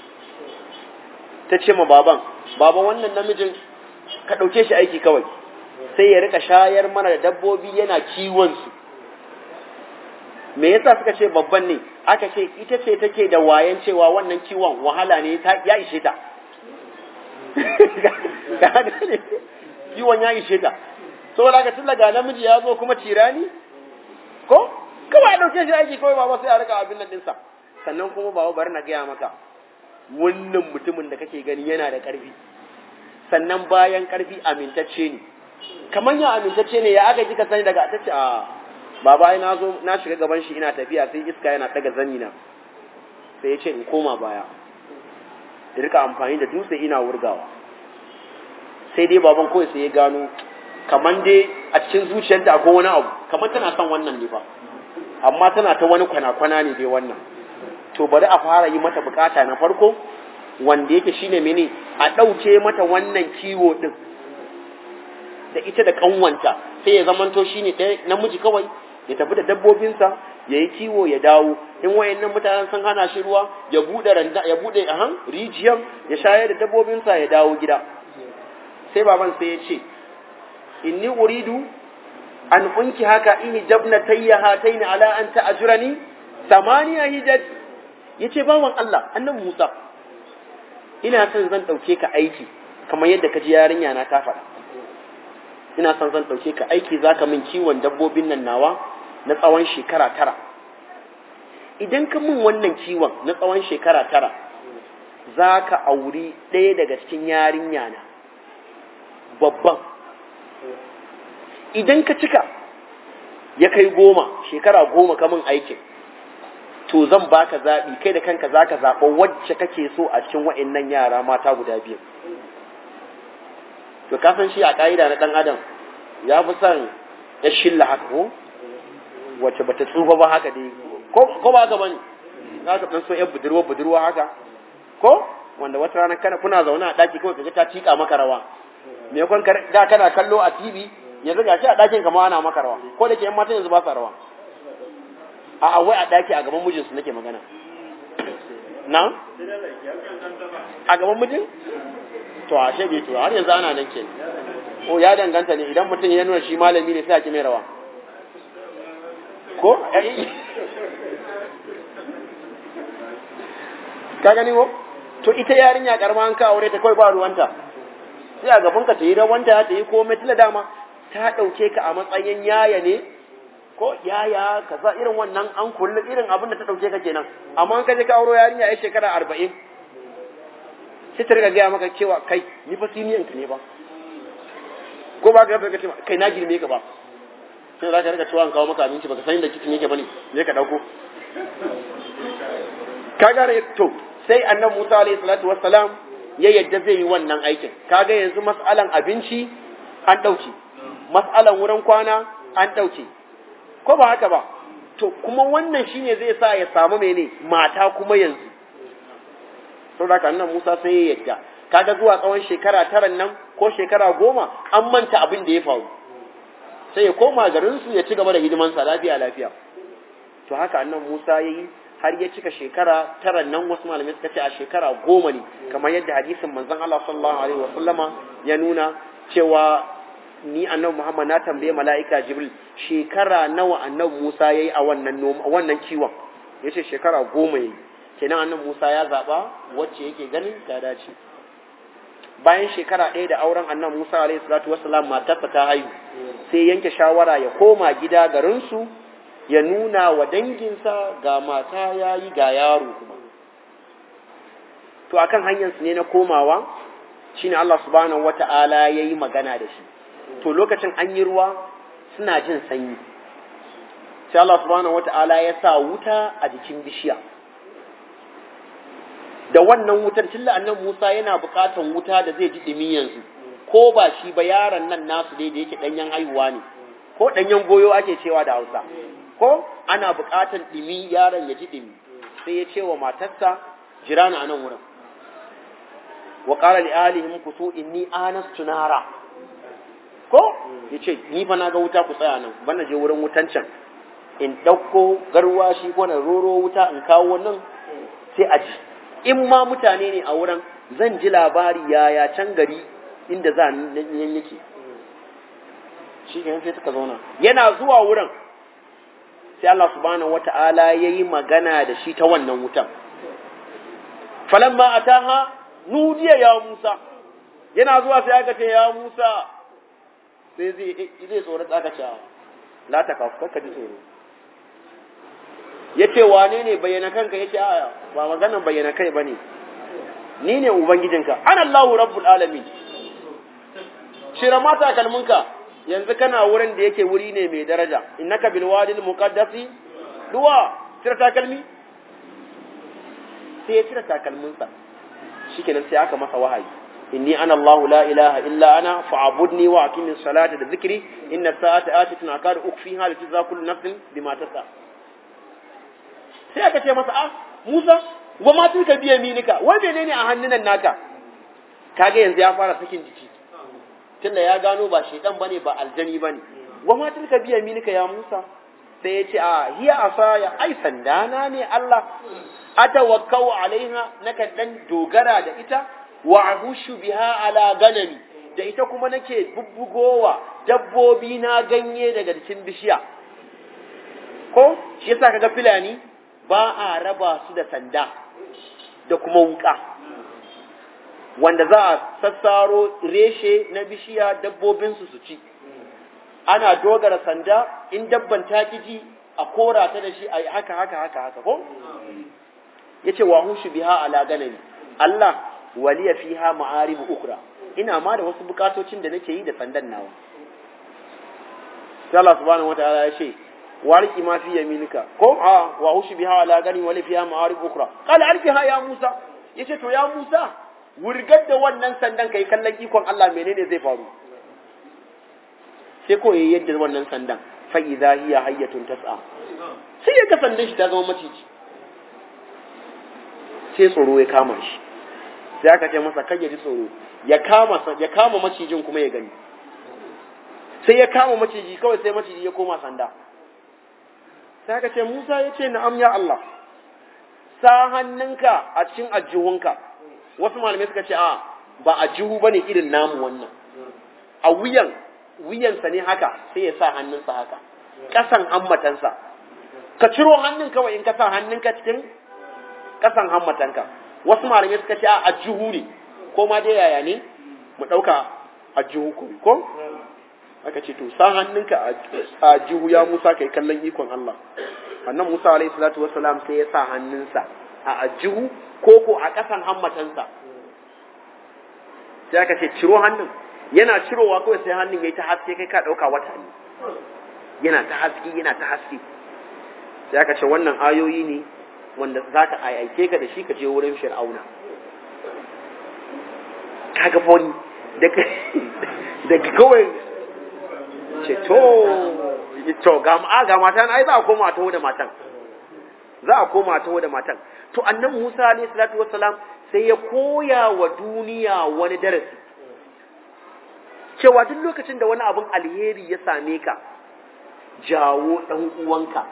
ta ce ma baban baba wannan namijin ka dauke shi aiki kawai sai ya rika shayar mana da dabbobi yana kiwon su me yasa suka ce babban ne aka ce ita ce take da wayan cewa wannan kiwon wahala ne ya ishe ta kiwon ya ishe ta saboda haka tun daga namiji ya zo kuma tirani ko kawai a ɗauke shi aiki kawai baba sai a rika abin nan ɗinsa sannan kuma baba bari na gaya maka wannan mutumin da kake gani yana da ƙarfi sannan bayan ƙarfi amintacce ne kamar ya amintacce ne ya aka kika sani daga ta ce a baba ai na zo na shiga gaban shi ina tafiya sai iska yana daga zani na sai ya ce in koma baya da rika amfani da dutse ina wurgawa sai dai baban kawai sai ya gano kaman dai a cikin zuciyarta akwai wani abu kaman tana son wannan ne ba amma tana ta wani kwana-kwana ne dai wannan to bari a fara yi mata bukata na farko wanda yake shine mene a ɗauke mata wannan kiwo din da ita da kanwanta sai ya zamanto shine ɗaya namiji kawai ya tafi da dabbobinsa ya yi kiwo ya dawo in wayannan mutanen sun hana shi ruwa ya bude randa ya bude ahan rijiyan ya shayar da dabbobinsa ya dawo gida sai baban sai ya ce inni uridu an unki haka ini jabna tayya hataini ala an ta'jurani samaniya hijaj yace bawan Allah annabi Musa ina son zan dauke ka aiki kamar yadda ka ji yarinya na ta faɗa ina son zan dauke ka aiki zaka min kiwon dabbobin nan nawa na tsawon shekara tara idan ka min wannan kiwon na tsawon shekara tara za ka auri ɗaya daga cikin yarinya na babban idan ka cika ya kai goma shekara goma kamun aikin to zan baka zaɓi kai da kanka za ka zaɓa wacce kake so a cikin wa'annan yara mata guda biyu to kasan shi a ƙa'ida na ɗan adam ya fi son ya shilla haka ko wacce bata tsufa ba haka dai ko ba haka bane za ka dan so yan budurwa budurwa haka ko wanda wata rana kana kuna zaune a daki kawai kaga ta tika maka rawa me kon da kana kallo a TV yanzu ga shi a dakin kama ana maka rawa ko da ke yan matan yanzu ba sa rawa a a wai a daki a gaban mijinsu nake magana na a gaban mijin to a shege to har yanzu ana nan ke ko ya danganta ne idan mutum ya nuna shi malami ne sai a ki mai rawa ko ka gani ko to ita yarinya karma an ka aure ta kawai ba ruwanta sai a gaban ka ta yi rawanta ta yi komai tilla dama ta dauke ka a matsayin yaya ne ko yaya kaza irin wannan an kullu irin abin da ta dauke ka kenan amma an ka je ka auro yarinya ai shekara 40 sai ta riga gaya maka cewa kai ni fa siniyan ka ne ba ko ba ka ga kai na girme ka ba sai za ka rika cewa an kawo maka abinci baka san inda kicin yake bane je ka dauko ka gane to sai annabi Musa alaihi salatu wassalam ya yadda zai yi wannan aikin kaga yanzu mas'alan abinci an dauke mas'alan wurin kwana an dauke ko ba haka ba to kuma wannan shine zai sa ya samu mene mata kuma yanzu saboda haka annabi Musa sai ya yadda kaga zuwa tsawon shekara taran nan ko shekara goma an manta abin da ya faru sai ya koma garinsu ya ci gaba da hidimansa lafiya lafiya to haka annan Musa yayi har ya cika shekara tara nan wasu malamai suka ce a shekara goma ne kamar yadda hadisin manzon Allah sallallahu alaihi wa sallama ya nuna cewa ni annabi Muhammad na tambaye mala'ika Jibril shekara nawa annabi Musa yayi a wannan noma wannan kiwon yace shekara goma yayi kenan annabi Musa ya zaba wacce yake ganin ta dace bayan shekara ɗaya da auren annan Musa alaihi salatu wassalam matarsa ta haihu sai yanke shawara ya koma gida garinsu ya nuna wa danginsa ga mata ya yi ga yaro kuma to akan hanyar su ne na komawa shine Allah subhanahu wata'ala yayi magana da shi to lokacin an yi ruwa suna jin sanyi sai Allah subhanahu wata'ala ya sa wuta a jikin bishiya da wannan wutar tilla annan Musa yana buƙatan wuta da zai ji dumi yanzu ko ba shi ba yaron nan nasu dai da yake danyen haihuwa ne ko danyen goyo ake cewa da Hausa ko ana buƙatan dumi yaron ya ji dumi sai ya ce wa matarsa jira ni a nan wurin wa qala li alihim kusu inni anastu nara ko yace ni fa na ga wuta ku tsaya nan ban je wurin wutan can in dauko garwashi ko na roro wuta in kawo nan sai a ji in ma mutane ne a wurin zan ji labari yaya can gari inda za nan yake shi ke sai suka zauna yana zuwa wurin sai Allah subhanahu wata'ala yayi magana da shi ta wannan wutan falamma ataha nudiya ya Musa yana zuwa sai aka ce ya Musa sai zai zai tsoro aka ce la ta kafu ka ji tsoro yace wane ne bayyana kanka yace a ba maganar bayyana kai bane ni ne ubangijinka ana Allahu rabbul alamin shira mata kalmunka yanzu kana wurin da yake wuri ne mai daraja innaka bil wadil muqaddasi duwa tira takalmi sai ya tira takalminsa shikenan sai aka masa wahayi inni ana Allah la ilaha illa ana fa'budni wa aqimis salata da zikri inna sa'ata atitun akadu ukfiha li tujza kullu nafsin bima tasa sai aka ce masa ah Musa wa ma tilka biya minika wai menene a hannunan naka kage yanzu ya fara sakin jiki tunda ya gano ba shedan bane ba aljani bane wa ma tilka biya minika ya Musa sai ya ce a hiya asaya ai sandana ne Allah atawakkau alaiha naka dan dogara da ita wa ahushu biha ala ganami da ita kuma nake bubbugowa dabbobi na ganye daga cikin bishiya ko shi yasa kaga filani ba a raba su da sanda da kuma wuka wanda za a sassaro reshe na bishiya dabbobinsu su ci ana dogara sanda in dabban ta ji a kora ta da shi a haka haka haka haka ko yace wa hushu biha ala ganami Allah waliya fiha ma'arib ukra ina ma da wasu bukatocin da nake yi da sandan nawa sai Allah subhanahu wataala ya ce warki ma fi yaminika ko a wa hushu biha ala gani wali fiha ma'arib ukra qala alqiha ya Musa yace to ya Musa wurgar da wannan sandan kai kallon ikon Allah menene zai faru sai ko yayi yadda wannan sandan fa idha hiya hayyatun tas'a sai ya ga sandan shi ta zama maciji sai tsoro ya kama shi sai aka ce masa kai ya ji tsoro ya kama ya kama macijin kuma ya gani sai ya kama maciji kawai sai maciji ya koma sanda sai aka ce Musa ya ce na'am ya Allah sa hannunka a cikin ajihunka wasu malamai suka ce a ba ajihu bane irin namu wannan a wuyan wuyansa ne haka sai ya sa hannunsa haka kasan hammatansa ka ciro hannun kawai in ka sa hannunka cikin kasan hammatanka wasu malamai suka ce a ajihu ne ko ma dai yaya ne mu ɗauka ajihu ko ko aka ce to sa hannunka a ajihu ya Musa kai kallon ikon Allah annan Musa alaihi salatu wassalam sai ya sa hannunsa a ajihu ko ko a kasan hammatansa sai aka ce ciro hannun yana cirowa kawai sai hannun yayi ta haske kai ka ɗauka wata ne yana ta haske yana ta haske sai aka ce wannan ayoyi ne wanda za ka aike ka da shi ka je wurin fir'auna kaga foni daga kawai ce to to ga ma ga matan ai za a koma taho da matan za a koma taho da matan to annan Musa alayhi salatu wassalam sai ya koya wa duniya wani darasi cewa duk lokacin da wani abin alheri ya same ka jawo dan uwanka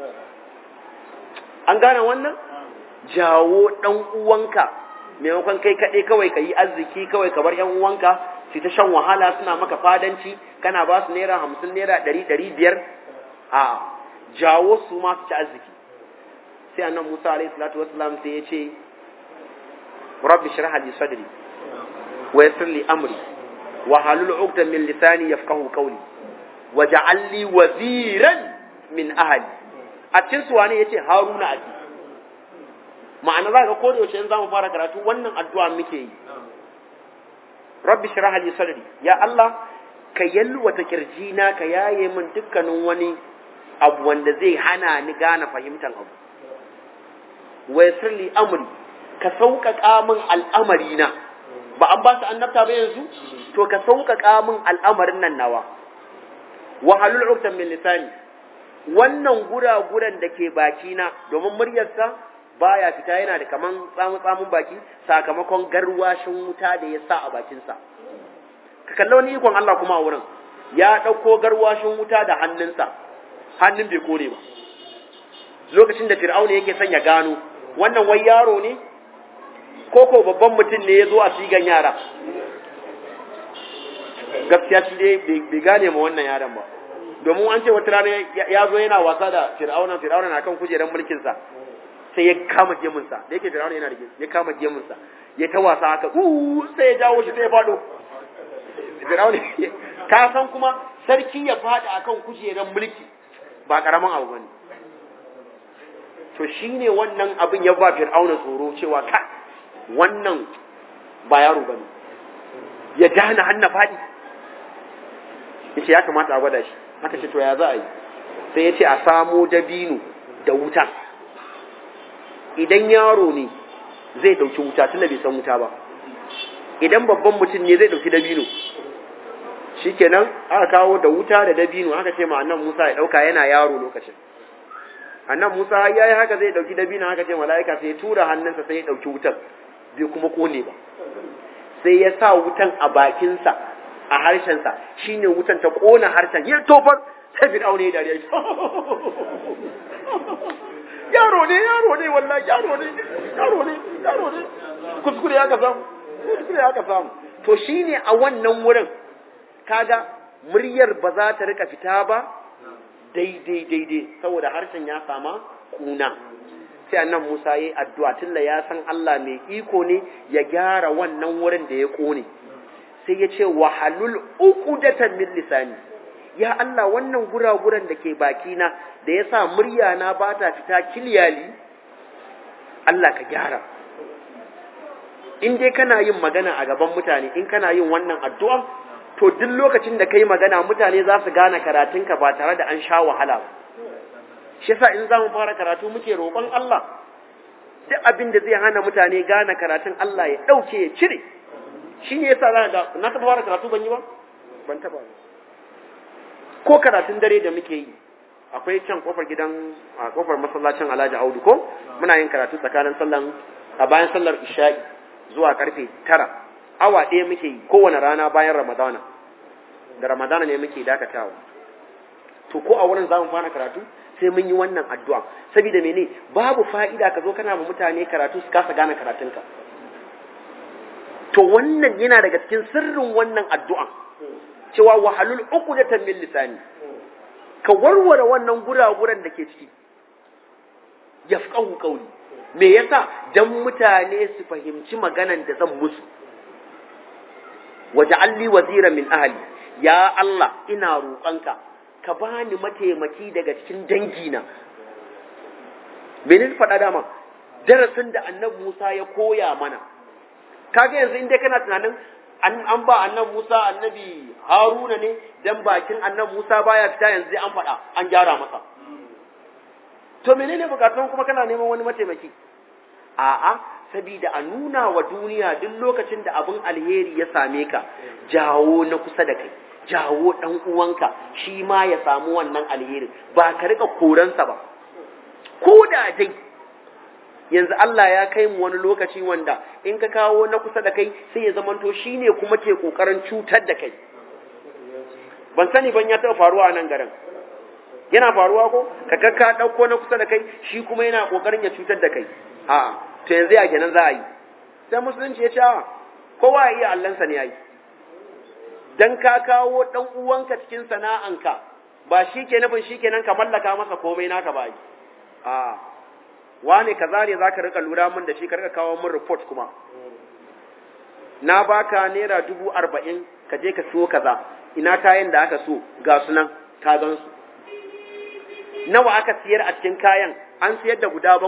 an gane wannan jawo ɗan uwanka maimakon kai kaɗai kawai ka yi arziki kawai ka bar ‘yan uwanka su ta shan wahala suna maka fadanci kana ba su naira hamsin naira ɗari ɗari biyar a jawo su ma su ci arziki sai annan musa alaihi salatu wasalam sai ya ce rabbi shrah li sadri wa yassir li amri wa halul 'uqdan min lisani yafqahu qawli waj'al li waziran min ahli a cikin su wane yace haruna aki ma'ana za ka ko da yaushe in zamu fara karatu wannan addu'a muke yi rabbi shrah li sadri ya Allah ka yalwata kirjina ka yaye min dukkanin wani abu wanda zai hana ni gane fahimtar abu wa yassir li amri ka sauƙaƙa min al'amari na ba an ba su annabta ba yanzu to ka sauƙaƙa min al'amarin nan nawa wa halul uqtam min lisani wannan gura-guran da ke baki na domin muryarsa baya fita yana da kaman tsamu tsamun baki sakamakon garwashin wuta da ya sa a bakinsa ka kalla wani ikon Allah kuma a wurin ya ɗauko garwashin wuta da hannunsa hannun bai kore ba lokacin da fir'auna yake son ya gano wannan wai yaro ne ko ko babban mutum ne ya zo a sigan yara gaskiya shi dai bai gane ma wannan yaron ba domin an ce wata rana ya zo yana wasa da fir'auna fir'auna na kan kujerar mulkinsa sai ya kama gemunsa da yake fir'auna yana da ya kama gemunsa ya ta wasa haka uh sai ya jawo shi sai ya fado fir'auna ka san kuma sarki ya fada akan kujerar mulki ba karaman abu bane to shine wannan abin ya ba fir'auna tsoro cewa ka wannan ba yaro bane ya dana hanna fadi yace ya kamata a gwada shi aka ce to ya za a yi sai ya ce a samo dabino da wuta idan yaro ne zai dauki wuta tunda bai san wuta ba idan babban mutum ne zai dauki dabino shikenan aka kawo da wuta da dabino aka ce ma annan Musa ya dauka yana yaro lokacin annan Musa har yayi haka zai dauki dabino aka ce mala'ika sai ya tura hannunsa sai ya dauki wutar bai kuma kone ba sai ya sa wutan a bakinsa a harshensa shine wutan ta kona harshen ya tofar sai fir'auna ya dariya yaro ne yaro ne wallahi yaro ne yaro ne yaro ne kuskure ya ka samu kuskure ya ka samu to shine a wannan wurin kaga muryar ba za ta rika fita ba daidai daidai saboda harshen ya sama kuna sai annan Musa yayi addu'a tunda ya san Allah mai iko ne ya gyara wannan wurin da ya kone sai ya ce wahalul uqdatan min lisani ya Allah wannan guraguran da ke bakina da ya sa murya na ba ta fita kiliyali Allah ka gyara in dai kana yin magana a gaban mutane in kana yin wannan addu'a to duk lokacin da kai magana mutane za su gane karatunka ba tare da an sha wahala ba shi yasa in za mu fara karatu muke roƙon Allah duk abin da zai hana mutane gane karatun Allah ya ɗauke ya cire shi ne yasa za ga na taɓa fara karatu ban yi ba ban taɓa ba ko karatun dare da muke yi akwai can kofar gidan a kofar masallacin Alhaji Audu ko muna yin karatu tsakanin sallan a bayan sallar isha'i zuwa karfe tara awa ɗaya muke yi kowane rana bayan ramadana da ramadana ne muke dakatawa to ko a wurin za mu fara karatu sai mun yi wannan addu'a saboda mene babu fa'ida ka zo kana ma mutane karatu su kasa gane karatunka to wannan yana daga cikin sirrin wannan addu'a cewa wahalul uqdatan min lisani ka warware wannan guraguran da ke ciki yafqahu qawli me yasa dan mutane su fahimci maganan da zan musu waja'alli wazira min ahli ya Allah ina roƙonka ka bani mataimaki daga cikin dangina menene faɗa dama darasin da annabi Musa ya koya mana kaga yanzu inda kana tunanin an ba annabi Musa annabi Haruna ne dan bakin annabi Musa baya fita yanzu an faɗa an gyara masa to menene bukatun kuma kana neman wani mataimaki a'a sabida a nuna wa duniya duk lokacin da abin alheri ya same ka jawo na kusa da kai jawo dan uwanka shi ma ya samu wannan alheri ba ka rika koransa ba ko da dai yanzu Allah ya kai mu wani lokaci wanda in ka kawo na kusa da kai sai ya zamanto shine kuma ke kokarin cutar da kai ban sani ban ya taɓa faruwa a nan garin yana faruwa ko ka ka ka dauko na kusa da kai shi kuma yana kokarin ya cutar da kai a'a to yanzu ya kenan za a yi sai musulunci ya ce a kowa ya iya allansa ne yayi dan ka kawo dan uwanka cikin sana'anka ba shi ke nufin shi kenan ka mallaka masa komai naka ba yi a wane kaza ne zaka rika lura min da shi ka rika kawo min report kuma na baka naira dubu arba'in ka je ka siyo kaza ina kayan da aka so ga su nan ka gan su nawa aka siyar a cikin kayan an siyar da guda bakwai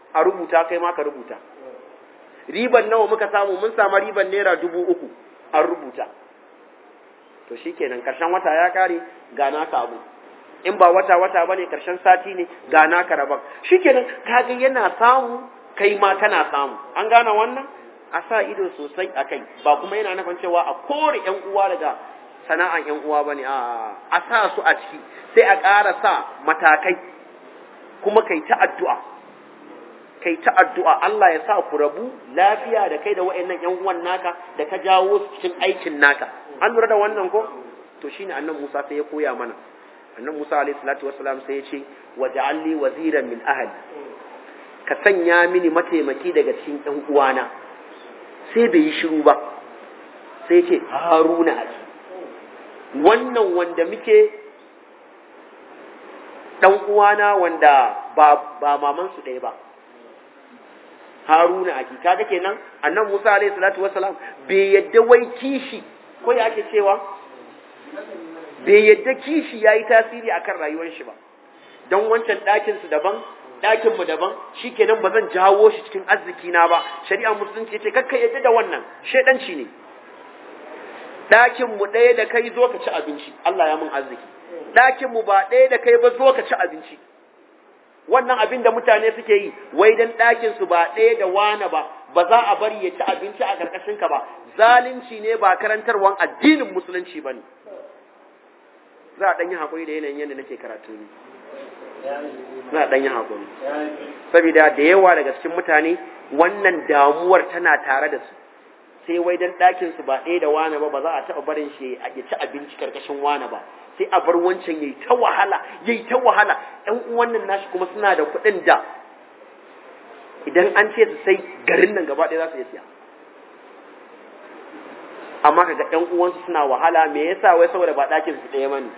a rubuta kai ma ka rubuta riban nawa muka samu mun samu riban naira dubu uku an rubuta to shikenan karshen wata ya kare ga naka abu in ba wata wata bane karshen sati ne ga naka rabon shikenan kaga yana samu kai ma kana samu an gane wannan a sa ido sosai a kai ba kuma yana nufin cewa a kore yan uwa daga sana'an yan uwa bane a a sa su a ciki sai a ƙara sa matakai kuma kai ta addu'a kai ta addu'a Allah ya sa ku rabu lafiya da kai da wa'annan yan uwan naka da ka jawo su cikin aikin naka an lura da wannan ko to shine annan Musa sai ya koya mana annan Musa alayhi salatu wassalam sai ya ce waj'alli waziran min ahli ka sanya mini mataimaki daga cikin ɗan uwana sai bai yi shiru ba sai ce haruna a wannan wanda muke ɗan uwana wanda ba ba maman su ɗaya ba haruna a kaga kenan annan musa alayhi salatu wassalam bai yadda wai kishi ko ya ake cewa bai yadda kishi ya yi tasiri akan rayuwar shi ba don wancan ɗakinsu daban ɗakin mu daban shikenan ba zan jawo shi cikin arziki na ba shari'a musulunci ce kakka yadda da wannan shedanci ne ɗakin mu ɗaya da kai zo ka ci abinci Allah ya mun arziki ɗakin mu ba ɗaya da kai ba zo ka ci abinci wannan abin da mutane suke yi wai dan ɗakin su ba ɗaya da wana ba ba za a bari ya ci abinci a ƙarƙashin ka ba zalunci ne ba karantarwan addinin musulunci bane za a ɗan yi haƙuri da yanayin yadda nake karatu ne na ɗan yi haƙuri saboda da yawa daga cikin mutane wannan damuwar tana tare da su sai wai dan ɗakin su ba ɗaya da wane ba ba za a taɓa barin shi ya ci abinci karkashin wane ba sai a bar wancan yayi ta wahala yayi ta wahala ƴan uwan nan nashi kuma suna da kuɗin da idan an ce su sai garin nan gaba ɗaya za su iya siya amma kaga ƴan uwansu suna wahala me yasa wai saboda ba ɗakin su ɗaya bane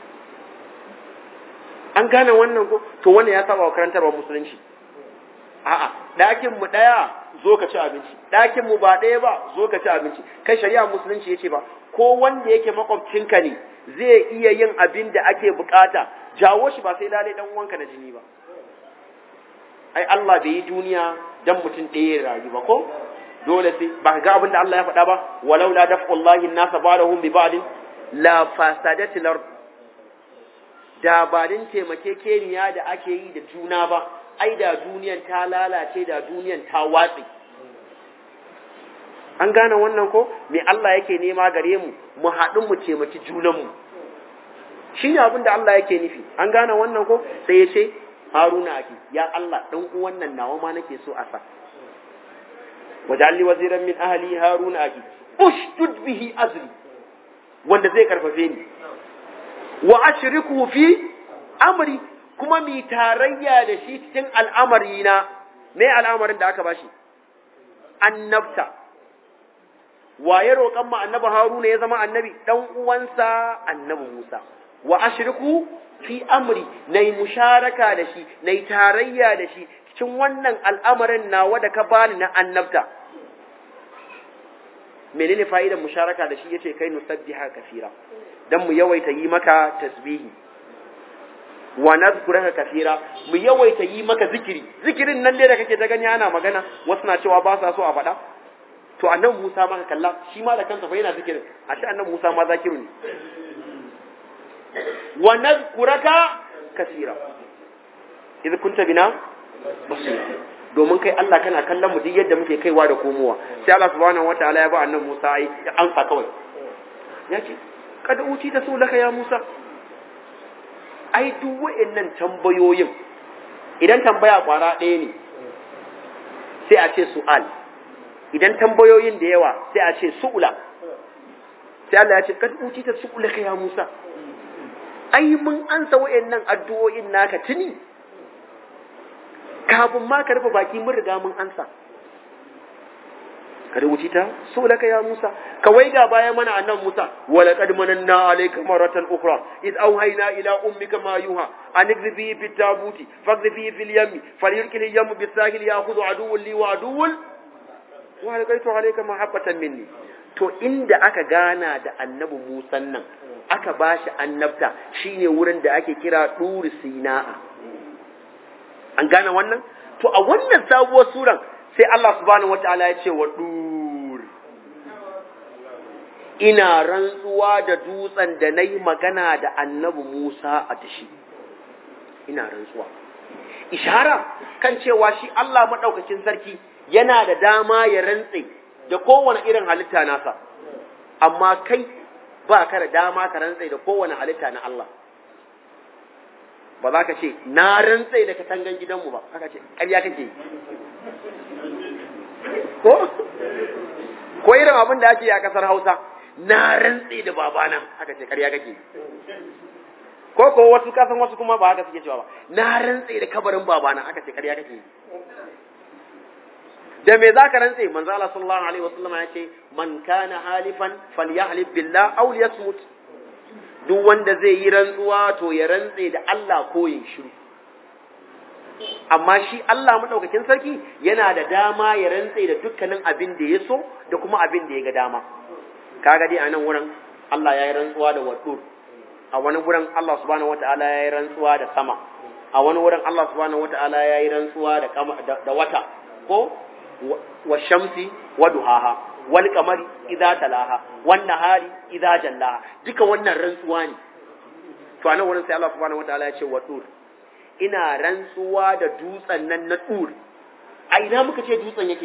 an gane wannan ko to wannan ya saba wa karantarwar musulunci a'a ɗakin mu ɗaya zo ka ci abinci ɗakin mu ba ɗaya ba zo ka ci abinci kai shari'a musulunci yace ba ko wanda yake makwabcinka ne zai iya yin abin da ake bukata jawo shi ba sai lalai dan uwanka na jini ba ai Allah bai yi duniya dan mutum ɗaya ya rayu ba ko dole sai ba ga abin da Allah ya faɗa ba walau la daf'ullahi an-nasa ba'dahum bi ba'd la fasadatil ard da ba din taimakekeniya da ake yi da juna ba ai da duniyan ta lalace da duniyan ta watsi an gane wannan ko me Allah yake nema gare mu mu haɗu mu taimaki junanmu shi ne abin da Allah yake nufi an gane wannan ko sai ya ce haruna ake ya Allah ɗan uwan nan nawa ma nake so a sa wajalli waziran min ahli haruna ake ushdud bihi azri wanda zai karfafe ni wa ashriku fi amri kuma mi tarayya da shi cikin al'amari na me al'amarin da aka bashi annabta waye roƙan ma annabi haruna ya zama annabi dan uwansa annabi musa wa ashriku fi amri nayi musharaka da shi nayi tarayya da shi cikin wannan al'amarin nawa da ka bani na annabta menene fa'idar musharaka da shi yace kai nusabbiha kasira dan mu yawaita yi maka tasbihi wa nazkuraka kasira mu yawaita yi maka zikiri zikirin nan dai da kake ta gani ana magana wasu na cewa ba sa so a faɗa to annabi Musa ma ka kalla shi ma da kansa fa yana zikirin ashe annabi Musa ma zakiru ne wa nazkuraka kasira idh kunta bina basir domin kai Allah kana kallon mu duk yadda muke kaiwa da komowa sai Allah subhanahu wataala ya ba annabi Musa ai ya amsa kawai ya ce kada uci ta so laka ya Musa ai duk wa'annan tambayoyin idan tambaya kwara ɗaya ne sai a ce su'al idan tambayoyin da yawa sai a ce su'ula sai Allah ya ce kad uci ta su'ula ka ya Musa ai mun ansa wa'annan addu'o'in naka tuni kafin ma ka rufe baki mun riga mun ansa kada wuce ta so laka ya Musa ka waiga baya mana annan Musa wala qad mananna alayka maratan ukhra id awhayna ila ummika ma yuha an igribi fi tabuti fagribi fil yammi falyulkil yam bis sahil ya'khudhu aduwwan li wa aduwwan wa alqaitu alayka mahabbatan minni to inda aka gana da annabi Musa nan aka bashi annabta shine wurin da ake kira duri sina'a an gane wannan to a wannan sabuwar suran sai Allah subhanahu wataala ya ce wa dur ina rantsuwa da dutsen da nayi magana da annabi Musa a dashi ina rantsuwa ishara kan cewa shi Allah madaukakin sarki yana da dama ya rantse da kowane irin halitta nasa amma kai ba ka da dama ka rantse da kowane halitta na Allah ba za ka ce na rantse da katangan gidanmu ba haka ce ƙarya kake ko ko irin abin da ake yi a ƙasar Hausa na rantse da babana haka ce ƙarya kake ko ko wasu kasan wasu kuma ba haka suke cewa ba na rantse da kabarin babana haka ce ƙarya kake da me zaka rantse manzo Allah sallallahu alaihi wasallam ya ce man kana halifan falyahlif billah aw liyasmut duk wanda zai yi rantsuwa to ya rantse da Allah ko ya shiru amma shi Allah madaukakin sarki yana da dama ya rantse da dukkanin abin da ya so da kuma abin da ya ga dama kaga dai a nan wurin Allah ya yi rantsuwa da wadur a wani wurin Allah subhanahu wataala ya yi rantsuwa da sama a wani wurin Allah subhanahu wataala ya yi rantsuwa da da wata ko wa shamsi wa duhaha wal qamari idza talaha wan nahari idza jallaha duka wannan rantsuwa ne to anan wurin sai Allah subhanahu wataala ya ce wa dur ina rantsuwa da dutsen nan na dur a ina muka ce dutsen yake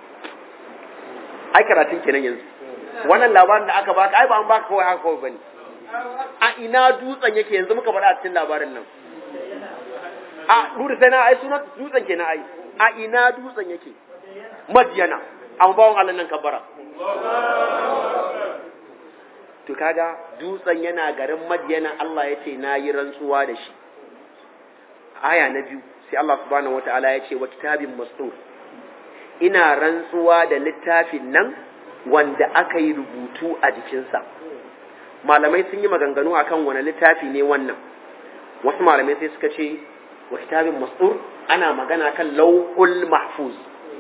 ai karatun kenan yanzu wannan labarin da aka baka ai ba an baka kawai haka kawai bane a ina dutsen yake yanzu muka faɗa a cikin labarin nan a dur sai na ai sunan dutsen kenan ai a ina dutsen yake madiyana an bawon Allah nan kabbara to kaga dutsen yana garin madiyana Allah ya ce na yi rantsuwa da shi aya na biyu sai Allah subhanahu wata'ala ya ce wa kitabin mastur ina rantsuwa da littafin nan wanda aka yi rubutu a jikinsa malamai sun yi maganganu akan wani littafi ne wannan wasu malamai sai suka ce wa kitabin mastur ana magana kan lauhul mahfuz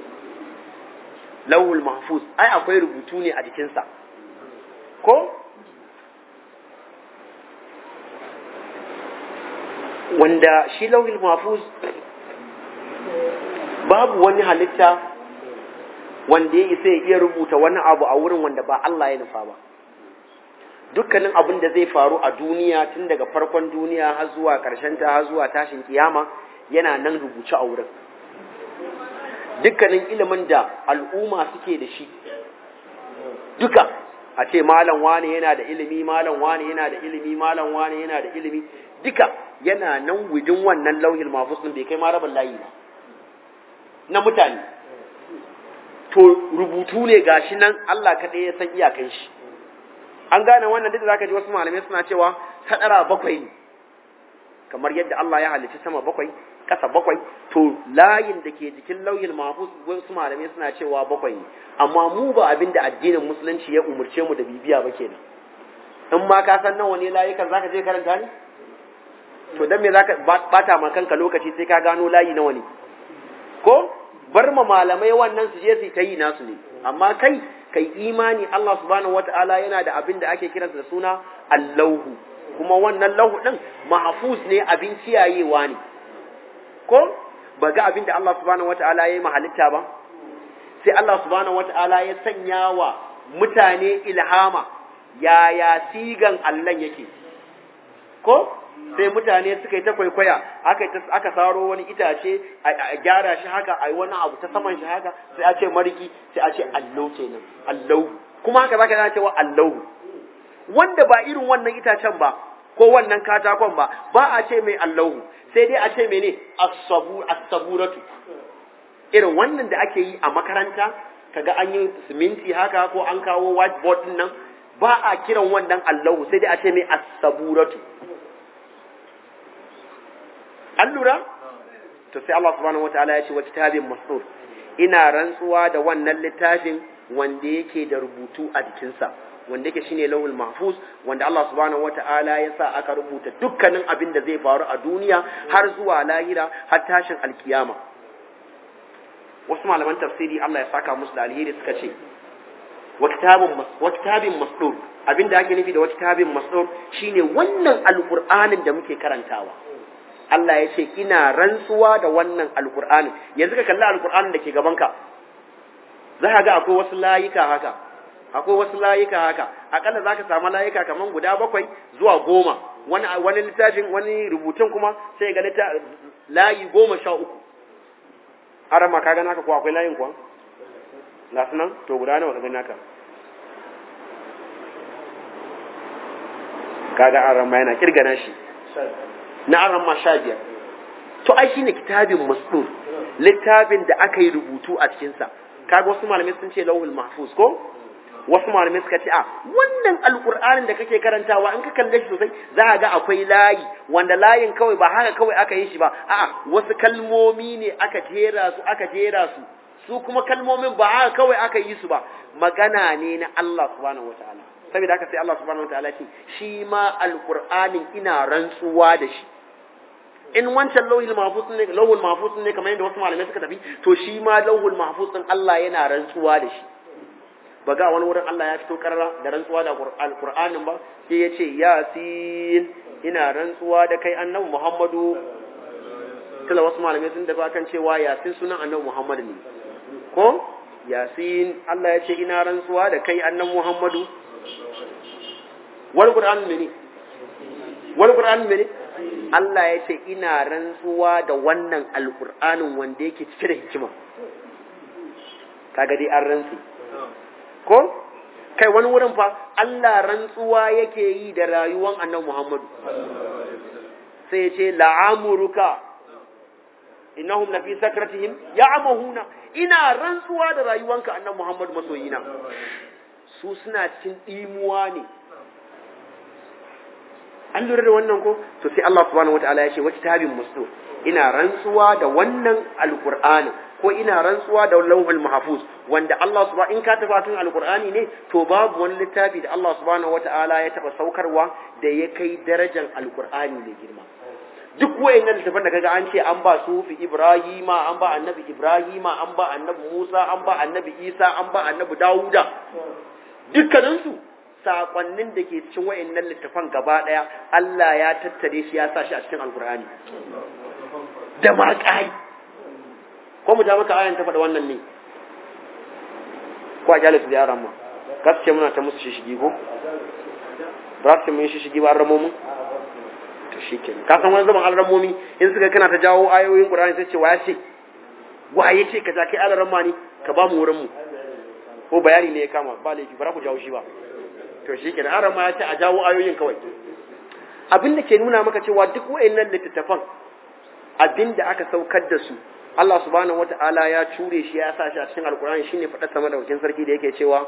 lauhul mahfuz ai akwai rubutu ne a jikinsa ko wanda shi lauhul mahfuz babu wani halitta wanda ya isa ya iya rubuta wani abu a wurin wanda ba Allah ya nufa ba dukkanin abin da zai faru a duniya tun daga farkon duniya har zuwa ƙarshen ta har zuwa tashin kiyama yana nan rubuce a wurin dukkanin ilimin da al'umma suke da shi duka a ce malam wane yana da ilimi malam wane yana da ilimi malam wane yana da ilimi duka yana nan wujin wannan lauhin mafus din bai kai ma rabin layi ba na mutane to rubutu ne gashi nan Allah kaɗai ya san iyakan shi an gane wannan duk da zaka ji wasu malamai suna cewa sadara bakwai ne kamar yadda Allah ya halicci sama bakwai ƙasa bakwai to layin da ke jikin lauyin mahfuz wasu malamai suna cewa bakwai ne amma mu ba abin da addinin musulunci ya umurce mu da bibiya ba kenan in ma ka san nawa ne layukan zaka je karanta ne to dan me zaka bata ma kanka lokaci sai ka gano layi nawa ne ko bar ma malamai wannan su je su ta yi nasu ne amma kai kai imani Allah subhanahu wata'ala yana da abin da ake kiransa da suna allahu kuma wannan lahu din mahfuz ne abin kiyayewa ne ko ba ga abin da Allah subhanahu wata'ala ya yi mahalitta ba sai Allah subhanahu wata'ala ya sanya wa mutane ilhama yaya sigan Allah yake ko sai mutane suka yi ta kwaikwaya aka aka saro wani itace a gyara shi haka a yi wani abu ta saman shi haka sai a ce mariki sai a ce allau kenan allau kuma haka zaka yana cewa allau wanda ba irin wannan itacen ba ko wannan katakon ba ba a ce mai allau sai dai a ce mene as-sabu as-saburatu irin wannan da ake yi a makaranta kaga an yi siminti haka ko an kawo whiteboard din nan ba a kiran wannan allahu sai dai a ce mai as-saburatu an lura to sai Allah subhanahu wataala ya ce wa kitabin masrur ina rantsuwa da wannan littafin wanda yake da rubutu a jikinsa wanda yake shine lawul mahfuz wanda Allah subhanahu wataala ya sa aka rubuta dukkanin abin da zai faru a duniya har zuwa lahira har tashin alkiyama wasu malaman tafsiri Allah ya saka musu da alheri suka ce wa kitabun wa kitabin masdur abinda ake nufi da wa kitabin masdur shine wannan alqur'anin da muke karantawa Allah ya ce ina rantsuwa da wannan alqur'ani yanzu ka kalli alqur'anin da ke gaban ka za ka ga akwai wasu layuka haka akwai wasu layuka haka akalla za ka samu layuka kaman guda bakwai zuwa goma wani wani littafin wani rubutun kuma sai ga layi goma sha uku harama ka ga naka ko akwai layin kuwa lasu nan to guda nawa ka gani naka kaga an ramma yana kirgana shi na an ramma sha biyar to ai shine kitabin masdur littafin da aka yi rubutu a cikinsa kaga wasu malamai sun ce lauhul mahfuz ko wasu malamai suka ce a wannan alkur'anin da kake karantawa in ka kalle shi sosai za ka ga akwai layi wanda layin kawai ba haka kawai aka yi shi ba a'a wasu kalmomi ne aka jera su aka jera su su kuma kalmomin ba haka kawai aka yi su ba magana ne na Allah subhanahu wataala saboda haka sai Allah subhanahu wataala ce shi ma alkur'anin ina rantsuwa da shi in wancan lauhul mahfuz ne lauhul mahfuz ne kamar yadda wasu malamai suka tafi to shi ma lauhul mahfuz din Allah yana rantsuwa da shi ba ga wani wurin Allah ya fito karara da rantsuwa da alkur'anin ba sai ya ce yasin ina rantsuwa da kai annabi Muhammadu tala wasu malamai sun dafa kan cewa yasin sunan annabi Muhammadu ne ko yasin Allah ya ce ina rantsuwa da kai annabi Muhammadu wal qur'an ne wal qur'an ne Allah ya ce ina rantsuwa da wannan alkur'anin wanda yake cike da hikima kaga dai an rantsi ko kai wani wurin fa Allah rantsuwa yake yi da rayuwan annabi Muhammadu sai ya ce la'amuruka innahum lafi sakratihim ya'mahuna ina rantsuwa da rayuwanka annabi Muhammadu masoyina su suna cikin dimuwa ne an lura da wannan ko to sai Allah subhanahu wataala ya ce wa kitabin mustur ina rantsuwa da wannan alqur'ani ko ina rantsuwa da lauhul mahfuz wanda Allah subhanahu in ka taba tun alqur'ani ne to babu wani littafi da Allah subhanahu wataala ya taba saukarwa da ya kai darajar alqur'ani mai girma duk wayannan littafan da kaga an ce an ba sufi Ibrahima an ba annabi Ibrahima an ba annabi Musa an ba annabi Isa an ba annabi Dawuda dukkaninsu sakonnin da ke cikin wayannan littafan gaba daya Allah ya tattare shi ya sa shi a cikin alqur'ani da ma kai ko mu ja maka ayan ta faɗa wannan ne ko a jalisu da yaran ma gaskiya muna ta musu shishigi ko ba su mun shishigi ba ramo mun to shikenan ka san wani zaman alramomi in suka kana ta jawo ayoyin qur'ani sai ce wa ya ce wa ya ce ka ja kai alramma ne ka ba mu wurin mu ko bayani ne ya kama ba laifi ba ku jawo shi ba to shikenan arama ya ce a jawo ayoyin kawai abin da ke nuna maka cewa duk wayannan littattafan abin da aka saukar da su Allah subhanahu wata'ala ya cure shi ya sa shi a cikin alkur'ani shine faɗa sama da wakin sarki da yake cewa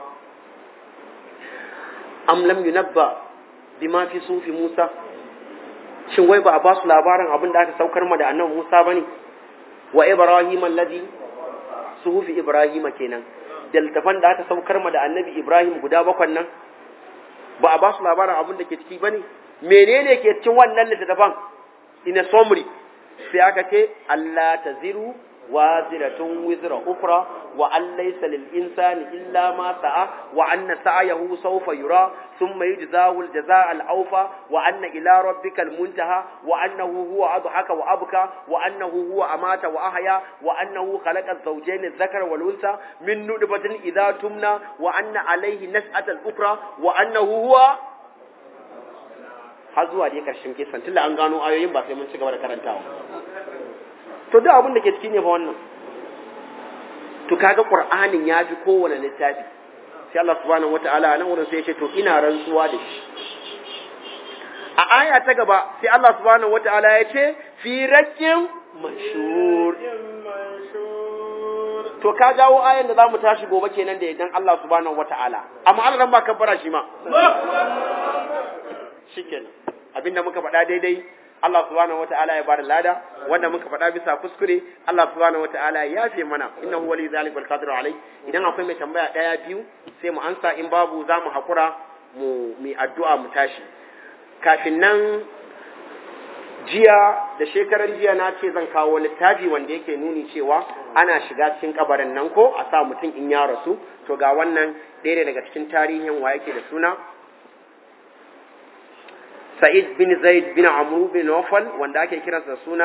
am lam yunabba bima fi sufi Musa shin wai ba a ba su labarin abin da aka saukar ma da annabi Musa bane wa Ibrahim alladhi suhufi Ibrahim kenan da littafan da aka saukar ma da annabi Ibrahim guda bakwan nan ba a ba su labarin abin da ke ciki bane menene ke cikin wannan littafan in a summary sai aka ce Allah ta ziru wa ziratun wizra ukra wa an laysa lil insani illa ma sa'a wa anna sa'yahu sawfa yura thumma yujzahu al jazaa al awfa wa anna ila rabbikal muntaha wa annahu huwa adhaka wa abka wa annahu huwa amata wa ahya wa annahu khalaqa az-zawjayn adh-dhakara wal unsa min nutfatin idha tumna wa anna alayhi nas'atal ukra wa annahu huwa har zuwa dai karshen kisan tunda an gano ayoyin ba sai mun ci gaba da karantawa to duk abin da ke ciki ne fa wannan to kaga qur'anin ya fi kowane littafi sai Allah subhanahu wataala nan wurin sai ya ce to ina rantsuwa da shi a aya ta gaba sai Allah subhanahu wataala ya ce fi rakkin mashhur to ka jawo ayan da zamu tashi gobe kenan da idan Allah subhanahu wataala amma Allah ran ba kabbara shi ma shikenan abinda muka faɗa daidai Allah subhanahu wata'ala ya bada lada wanda muka faɗa bisa kuskure Allah subhanahu wata'ala ya yafe mana innahu wali zalika wal qadiru alai idan akwai mai tambaya daya biyu sai mu ansa in babu za mu hakura mu mi addu'a mu tashi kafin nan jiya da shekaran jiya na ce zan kawo littafi wanda yake nuni cewa ana shiga cikin kabarin nan ko a sa mutum in ya rasu to ga wannan ɗaya daga cikin tarihin wa yake da suna Sa'id bin Zaid bin Amr bin Nawfal wanda ake kiransa suna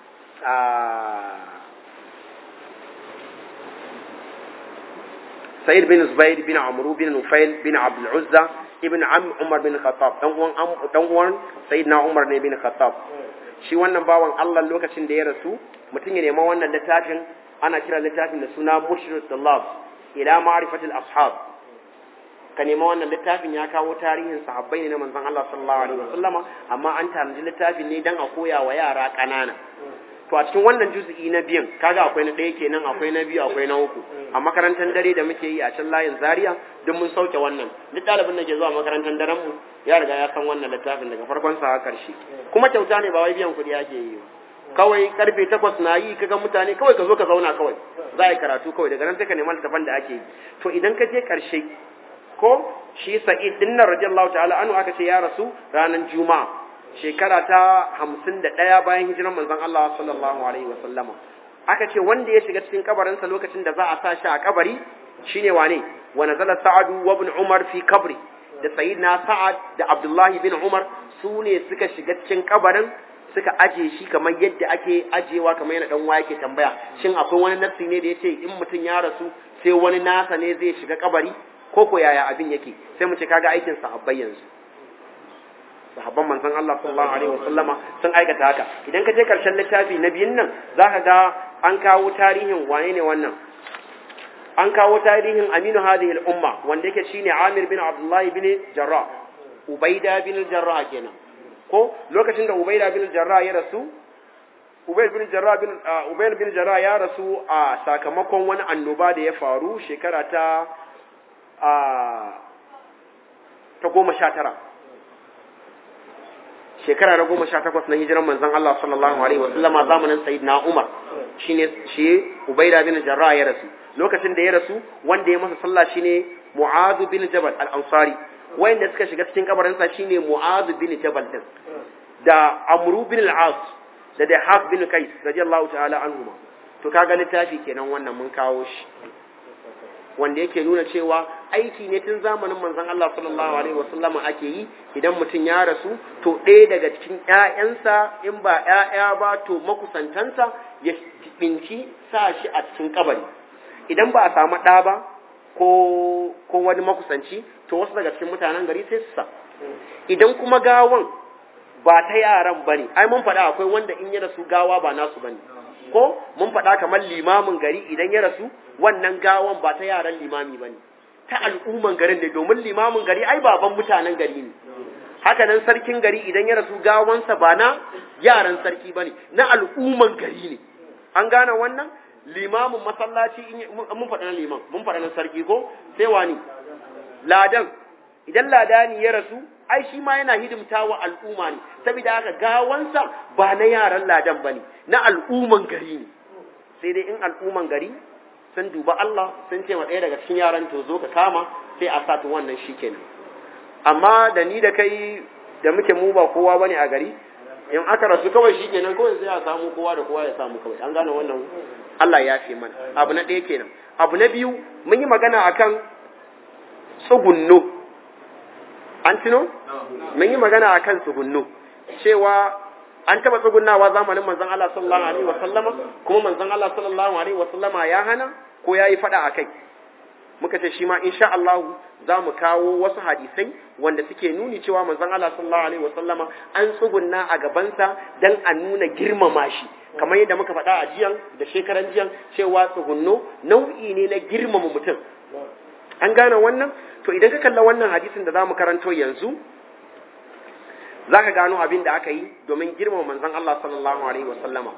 Sa'id bin Zubair bin Amr bin Nufail bin Abdul Uzza ibn Am Umar bin Khattab dan uwan dan uwan Sayyidina Umar ne bin Khattab shi wannan bawan Allah lokacin da ya rasu mutum ya nema wannan littafin ana kira littafin da suna Murshidut Talab ila ma'rifatil ashab ka nema wannan littafin ya kawo tarihin sahabbai ne na manzon Allah sallallahu alaihi wasallama amma an tanaji littafin ne dan a koya wa yara kanana to a cikin wannan juz'i na biyan kaga akwai na ɗaya kenan akwai na biyu akwai na uku a makarantar dare da muke yi a can layin Zaria duk mun sauke wannan duk ɗalibin da ke zuwa makarantar daren mu ya riga ya san wannan littafin daga farkon sa har karshe kuma kyauta ne ba wai biyan kuɗi ake yi kawai karfe takwas na yi kaga mutane kawai ka zo ka zauna kawai za a yi karatu kawai daga nan sai ka nema littafin da ake yi to idan ka je karshe ko shi sa'id din nan radiyallahu ta'ala anhu aka ce ya rasu ranar juma'a shekara ta hamsin da ɗaya bayan hijiran manzon Allah sallallahu alaihi wa sallama aka ce wanda ya shiga cikin kabarinsa lokacin da za a sa shi a kabari shine wane wa nazala sa'adu wa ibn umar fi kabri da sayyidina sa'ad da abdullahi bin umar su ne suka shiga cikin kabarin suka aje shi kamar yadda ake ajewa kamar yana dan yake tambaya shin akwai wani nafsi ne da yace in mutum ya rasu sai wani nasa ne zai shiga kabari ko ko yaya abin yake sai mu ce kaga aikin sahabbai yanzu sahabban manzon Allah sallallahu alaihi wasallama sun aikata haka idan ka je karshen littafi na biyun nan zaka ga an kawo tarihin wane ne wannan an kawo tarihin Aminu hadhihi al-umma wanda yake shine Amir bin Abdullah bin Jarrah Ubaida bin Jarrah kenan ko lokacin da Ubaida bin Jarrah ya rasu Ubayd bin Jarrah bin Ubayd bin Jarrah ya rasu a sakamakon wani annoba da ya faru shekara ta ta goma sha tara shekara na goma sha takwas na hijiran manzon Allah sallallahu alaihi wa sallama zamanin sayyidina Umar shine shi Ubaida bin Jarrah ya rasu lokacin da ya rasu wanda ya masa sallah shine Mu'adh bin Jabal al-Ansari wanda suka shiga cikin kabarin sa shine Mu'adh bin Jabal din da Amr bin al-As da Dahab bin Qais radiyallahu ta'ala anhuma to kaga littafi kenan wannan mun kawo shi wanda yake nuna cewa aiki ne tun zamanin manzon Allah sallallahu alaihi wasallama ake yi idan mutum ya rasu to ɗaya daga cikin ƴaƴansa in ba ƴaƴa ba to makusantansa ya binci sa shi a cikin kabari idan ba a samu ɗa ba ko ko wani makusanci to wasu daga cikin mutanen gari sai su sa idan kuma gawan ba ta yaran bane ai mun faɗa akwai wanda in ya rasu gawa ba nasu bane ko mun faɗa kamar limamin gari idan ya rasu wannan gawan ba ta yaran limami ba ne ta al'umman garin ne domin limamin gari ai baban mutanen gari ne haka nan sarkin gari idan ya rasu gawansa ba na yaran sarki ba ne na al'umman gari ne an gane wannan limamin masallaci mun faɗa na liman mun faɗa na sarki ko sai wani ladan idan ladani ya rasu ai shi ma yana hidimta wa al'umma ne saboda haka gawansa ba na yaran ladan ba ne na al'umman gari ne sai dai in al'umman gari sun duba Allah sun ce wa ɗaya daga cikin yaran to zo ka kama sai a sa wannan shi kenan amma da ni da kai da muke mu ba kowa bane a gari in aka rasu kawai shi kenan kawai sai a samu kowa da kowa ya samu kawai an gane wannan Allah ya fi mana abu na ɗaya kenan abu na biyu mun yi magana akan tsugunno an tuno mun yi magana akan tsugunno cewa an taba tsugunnawa zamanin manzon Allah sallallahu alaihi wa sallama kuma manzon Allah sallallahu alaihi wa sallama ya hana ko yayi fada akai muka ce shi ma insha Allah za mu kawo wasu hadisai wanda suke nuni cewa manzon Allah sallallahu alaihi wa sallama an tsugunna a gabansa dan a nuna girmama shi kamar yadda muka faɗa a jiyan da shekaran jiyan cewa tsugunno nau'i ne na girmama mutum an gane wannan to idan ka kalla wannan hadisin da za mu karanto yanzu za ka gano abin da aka yi domin girmama manzon Allah sallallahu alaihi wa sallama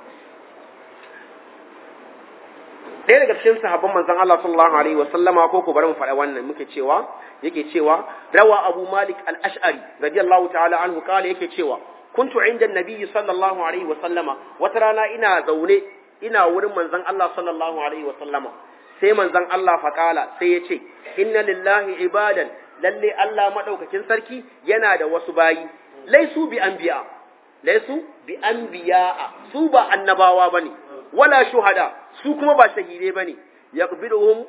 ɗaya daga cikin sahabban manzon Allah sallallahu alaihi wa sallama ko ko bari mu faɗa wannan muke cewa yake cewa rawa Abu Malik al-Ash'ari radiyallahu ta'ala anhu kala yake cewa kuntu inda an-nabiy sallallahu alaihi wa sallama wata rana ina zaune ina wurin manzon Allah sallallahu alaihi wa sallama sai manzon Allah faƙala sai ya ce inna lillahi ibadan lalle Allah madaukakin sarki yana da wasu bayi laisu bi anbiya laisu bi anbiya su ba annabawa bane wala shuhada su kuma ba shahide bane yaqbiduhum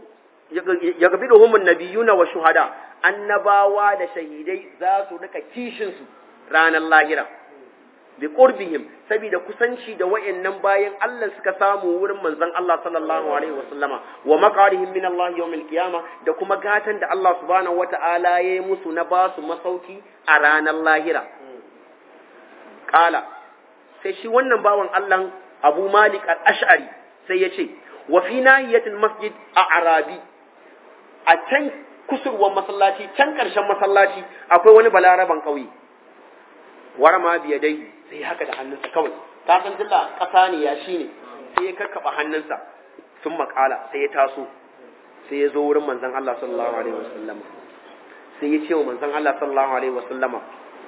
yaqbiduhum an-nabiyuna wa shuhada annabawa da shahidai za su rika kishin su ranar lahira bi qurbihim saboda kusanci da wayannan bayan Allah suka samu wurin manzon Allah sallallahu alaihi wasallama wa maqarihim min Allah yawmil qiyama da kuma gatan da Allah subhanahu wata'ala yayi musu na basu masauki a ranar lahira qala sai shi wannan bawan Allah Abu Malik al-Ash'ari sai ya ce wa fi nahiyatil masjid a Arabi a can kusurwan masallaci can ƙarshen masallaci akwai wani balaraban ƙauye warama biya dai sai haka da hannunsa kawai ta san dilla ƙasa ne ya shi ne sai ya kakkaɓa hannunsa sun makala sai ya taso sai ya zo wurin manzon Allah sallallahu alaihi wasallama sai ya ce wa manzon Allah sallallahu alaihi wasallama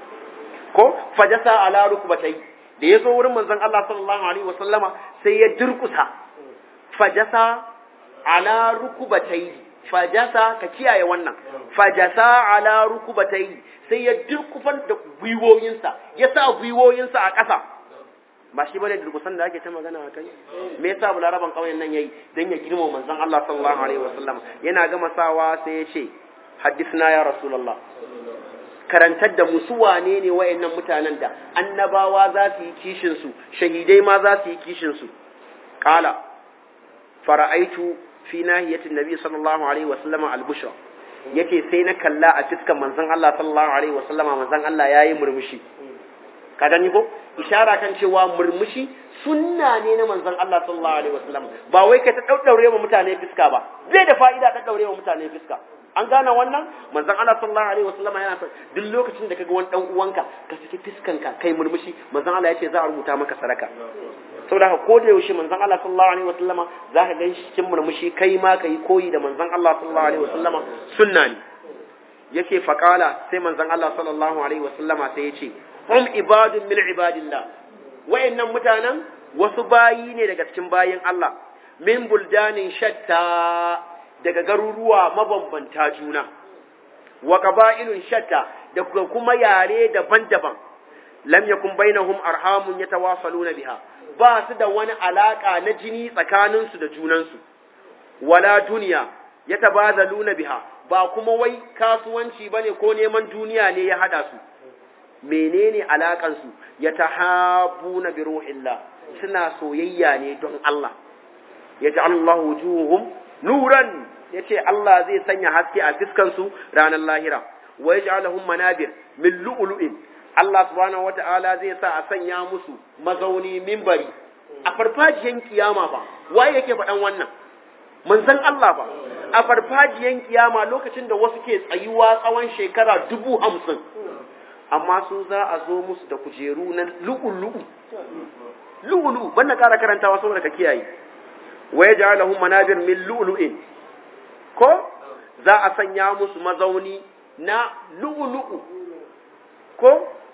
ko fajasa ala rukbatai da ya zo wurin manzon Allah sallallahu alaihi wasallama sai ya durkusa fajasa ala rukbatai fajasa ka kiyaye wannan fajasa ala rukubatai sai ya durkufan da gwiwoyinsa ya sa gwiwoyinsa a ƙasa ba shi bane durkusan da ake ta magana a kai me yasa bularaban ƙauyen nan yayi dan ya girma manzon Allah sallallahu alaihi wasallam yana gama sawa sai ya ce hadisna ya rasulullah karantar da mu su wane ne wayannan mutanen da annabawa za su yi kishin su shahidai ma za su yi kishin su qala fara'aitu fi nahiyatin nabi sallallahu alaihi wasallama al-bushra yace sai na kalla a fiskan manzon Allah sallallahu alaihi wasallama manzon Allah yayi murmushi ka gani ko ishara kan cewa murmushi sunna ne na manzon Allah sallallahu alaihi wasallam ba wai kai ta daddaure wa mutane fiska ba zai da fa'ida daddaure wa mutane fiska an gane wannan manzon Allah sallallahu alaihi wasallam yana son duk lokacin da kaga wani dan uwanka ka saki fiskanka kai murmushi manzon Allah yace za a rubuta maka sadaka saboda haka ko da yaushe manzon Allah sallallahu alaihi wasallama zaka gan shi cikin murmushi kai ma kai koyi da manzon Allah sallallahu alaihi wasallama sunna ne yake faqala sai manzon Allah sallallahu alaihi wasallama sai yace hum ibadun min ibadillah wayannan mutanen wasu bayi ne daga cikin bayin Allah min buldanin shatta daga garuruwa mabambanta juna wa qaba'ilun shatta da kuma yare daban-daban lam yakun bainahum arhamun yatawasaluna biha ba su da wani alaka na jini tsakaninsu da junansu wala duniya yatabazaluna biha ba kuma wai kasuwanci bane ko neman duniya ne ya hada su menene alakansu yatahabuna bi ruhillah suna soyayya ne don Allah yaj'alullahu wujuhum nuran yace Allah zai sanya haske a fiskan su ranar lahira wa yaj'aluhum manabir min lu'lu'in Allah subhanahu wata'ala zai sa a sanya musu mazauni mimbari a farfajiyan kiyama ba waye yake faɗan wannan manzon Allah ba a farfajiyan kiyama lokacin da wasu ke tsayuwa tsawon shekara dubu hamsin amma su za a zo musu da kujeru na lu'ulu'u lu'ulu'u ban na ƙara karantawa saboda ka kiyaye wa yaj'aluhum manabir min lu'lu'in ko za a sanya musu mazauni na lu'ulu'u ko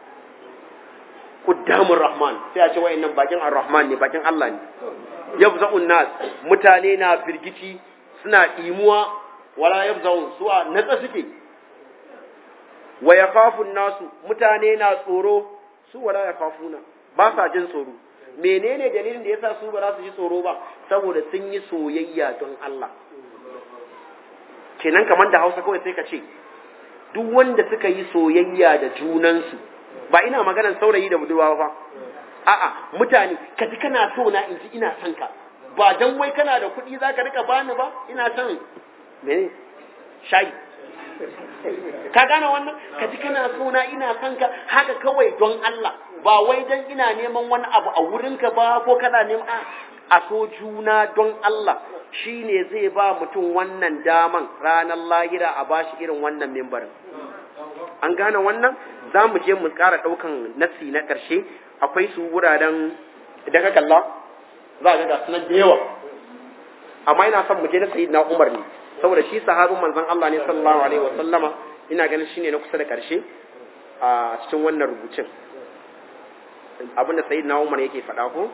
qudamur rahman sai a ce wayannan bakin ar-rahman ne bakin Allah ne yabza'un nas mutane na firgici suna imuwa wala yabza'un suwa natsa suke wa yakhafun nasu mutane na tsoro su wala yakhafuna ba sa jin tsoro menene dalilin da yasa su ba za su ji tsoro ba saboda sun yi soyayya don Allah kenan kamar da Hausa kawai sai ka ce duk wanda suka yi soyayya da junansu ba ina maganar saurayi da budurwa ba a'a mutane ka ji kana so na in ji ina son ka ba dan wai kana da kuɗi zaka rika bani ba ina son mene shayi ka gane wannan ka ji kana so na ina son ka haka kawai don Allah ba wai dan ina neman wani abu a wurinka ba ko kana neman a so juna don Allah shine zai ba mutum wannan daman ranar lahira a bashi irin wannan mimbarin an gane wannan za mu je mu ƙara ɗaukan nassi na ƙarshe akwai su wuraren idan ka kalla za a ga sunan da yawa amma ina son mu je na sayyidina Umar ne saboda shi sahabin manzon Allah ne sallallahu alaihi wa sallama ina ganin shine na kusa da ƙarshe a cikin wannan rubucin abinda sayyidina Umar yake faɗa ko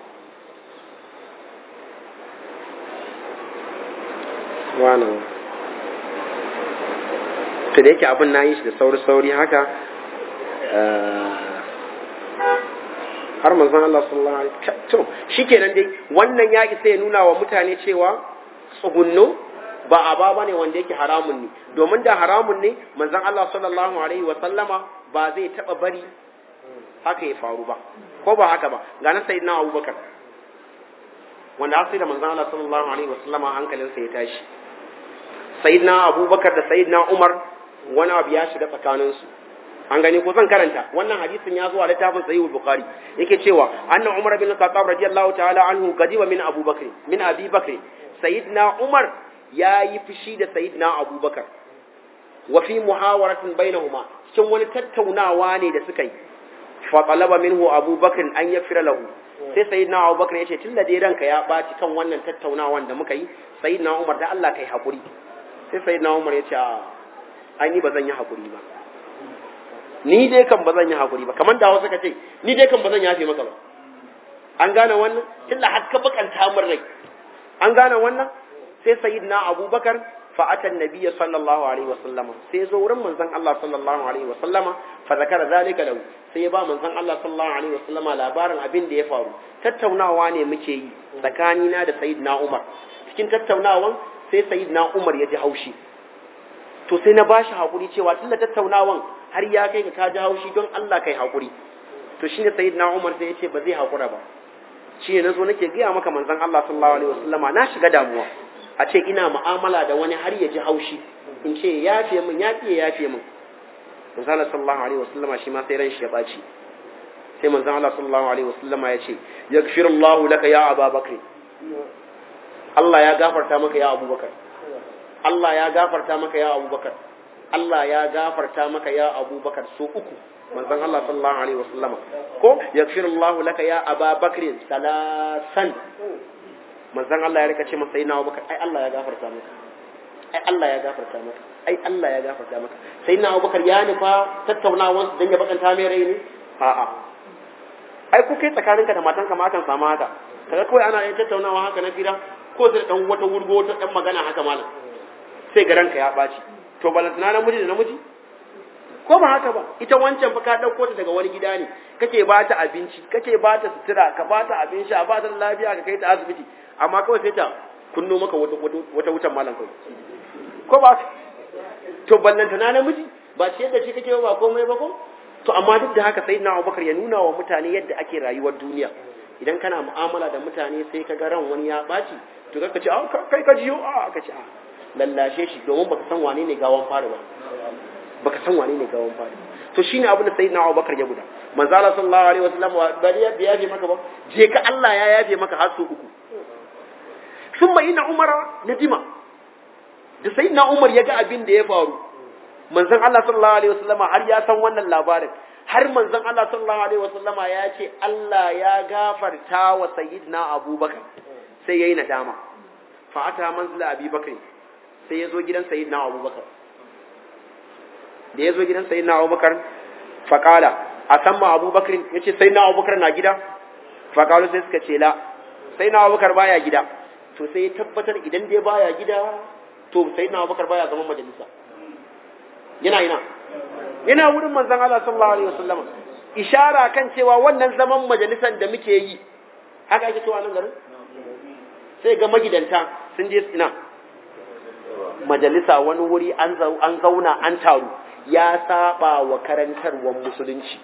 wannan to da yake abin na yi shi da sauri-sauri haka har manzon Allah sallallahu alaihi wasallam to shikenan dai wannan ya isa ya nuna wa mutane cewa tsugunno ba aba bane wanda yake haramun ne domin da haramun ne manzon Allah sallallahu alaihi wasallama ba zai taba bari haka ya faru ba ko ba haka ba ga na sayyidina abubakar wanda har sai da manzon Allah sallallahu alaihi wasallama hankalinsa ya tashi sayyidina abubakar da sayyidina umar wani abu ya shiga tsakaninsu an gani ko zan karanta wannan hadisin ya zo a littafin sahih bukhari yake cewa anna umar bin khattab radiyallahu ta'ala anhu gadiba min abubakar min abi bakr sayyidina umar yayi fushi da sayyidina abubakar wa fi muhawaratin bainahuma cikin wani tattaunawa ne da suka yi fa talaba minhu abubakar an yafira lahu sai sayyidina abubakar ya ce tunda dai ranka ya baci kan wannan tattaunawan da muka yi sayyidina umar da Allah kai hakuri sai sayyidina umar ya ce ai ni ba zan yi hakuri ba ni dai kan ba zan yi hakuri ba kamar da wasu ka ce ni dai kan ba zan yafe maka ba an gane wannan tunda har ka bakanta min rai an gane wannan sai sayyidina abubakar fa atan nabiyya sallallahu alaihi wasallam sai zo wurin manzon Allah sallallahu alaihi wasallam fa zakara zalika lahu sai ya ba manzon Allah sallallahu alaihi wasallam labarin abin da ya faru tattaunawa ne muke yi tsakanina da sayyidina Umar cikin tattaunawan sai sayyidina Umar ya ji haushi to sai na bashi hakuri cewa tunda tattaunawan har ya kai ka ji haushi don Allah kai hakuri to shine sayyidina Umar sai ya ce ba zai hakura ba shi ne nazo nake gaya maka manzon Allah sallallahu alaihi wasallama na shiga damuwa a ce ina mu'amala da wani har ya ji haushi in ce ya yafe min ya fiye ya yafe min manzon Allah sallallahu alaihi wasallama shi ma sai ran shi ya baci sai manzon Allah sallallahu alaihi wasallama ya ce yaghfirullahu laka ya Abubakar Allah ya gafarta maka ya Abubakar Allah ya gafarta maka ya Abubakar Allah ya gafarta maka ya Abubakar so uku manzon Allah sallallahu alaihi wasallama ko yaghfirullahu laka ya Abubakar salasan manzon Allah ya rika ce masa sayyidina Abubakar ai Allah ya gafarta maka ai Allah ya gafarta maka ai Allah ya gafarta maka sayyidina Abubakar ya nufa tattaunawan su dan ya bakanta mai rai ne a'a ai ko kai tsakaninka da matanka ma akan samu haka kaga kawai ana yin tattaunawa haka na fira ko sai dan wata wurgo wata dan magana haka malam sai ga ranka ya baci to balantana namiji da namiji ko ba haka ba ita wancan fa ka dauko ta daga wani gida ne kake ba ta abinci kake ba ta sutura ka ba ta abin sha ba ta lafiya ka kai ta asibiti amma kawai sai ta kunno maka wata wata wutan malam kawai ko ba to ballantana namiji ba ce yadda shi kake ba komai ba ko to amma duk da haka sayyidina Abubakar ya nuna wa mutane yadda ake rayuwar duniya idan kana mu'amala da mutane sai ka ga ran wani ya baci to ka ce kai ka jiyo a ka ce a lallashe shi domin baka san wane ne gawan fara ba baka san wane ne gawan fara to shine abin da sayyidina Abubakar ya guda manzo Allah sallallahu alaihi wasallam bari ya yafe maka ba je ka Allah ya yafe maka har su uku thumma inna umara nadima da sayyidina Umar ya ga abin da ya faru manzon Allah sallallahu alaihi wasallama har ya san wannan labarin har manzon Allah sallallahu alaihi wasallama ya ce Allah ya gafarta wa sayyidina Abubakar sai yayi nadama fa ata manzila Abi Bakr sai ya zo gidan sayyidina Abubakar da ya zo gidan sayyidina Abubakar fa qala asamma Abubakar yace sayyidina Abubakar na gida fa qalu sai suka ce la sayyidina Abubakar baya gida to sai ya tabbatar idan dai baya gida to sayyidina Abubakar baya zaman majalisa yana ina yana wurin manzon Allah sallallahu alaihi wasallam ishara kan cewa wannan zaman majalisan da muke yi haka ake cewa nan garin sai ga magidanta sun je ina majalisa wani wuri an an zauna an taru ya saba wa karantarwar musulunci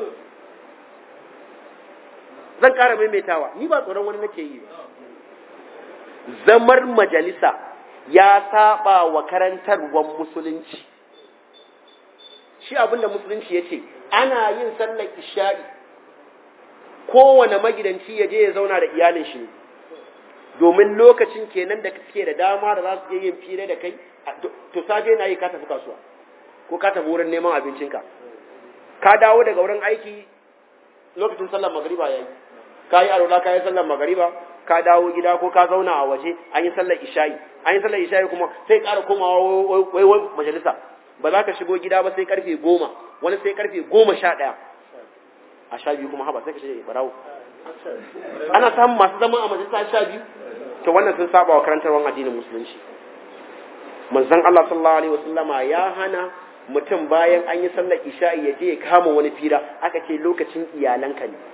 zan ƙara maimaitawa ni ba tsoron wani nake yi zamar majalisa ya saba wa karantarwar musulunci shi abin da musulunci ya ce ana yin sallar isha'i kowane magidanci ya je ya zauna da iyalin shi ne domin lokacin kenan da kake da dama da za su je yin fira da kai to safe na yi ka tafi kasuwa ko ka tafi wurin neman abincinka ka dawo daga wurin aiki lokacin sallar magariba ya yi ka yi arola ka yi sallar magariba ka dawo gida ko ka zauna a waje an yi sallar isha'i an yi sallar isha'i kuma sai ƙara komawa wai wai majalisa ba za ka shigo gida ba sai karfe goma wani sai karfe goma sha ɗaya a sha biyu kuma haba sai ka shiga barawo ana samun masu zama a majalisa sha biyu to wannan sun saba wa karantarwar addinin musulunci manzon Allah sallallahu alaihi wasallama ya hana mutum bayan an yi sallar isha'i ya je ya kama wani fira aka ce lokacin iyalanka ne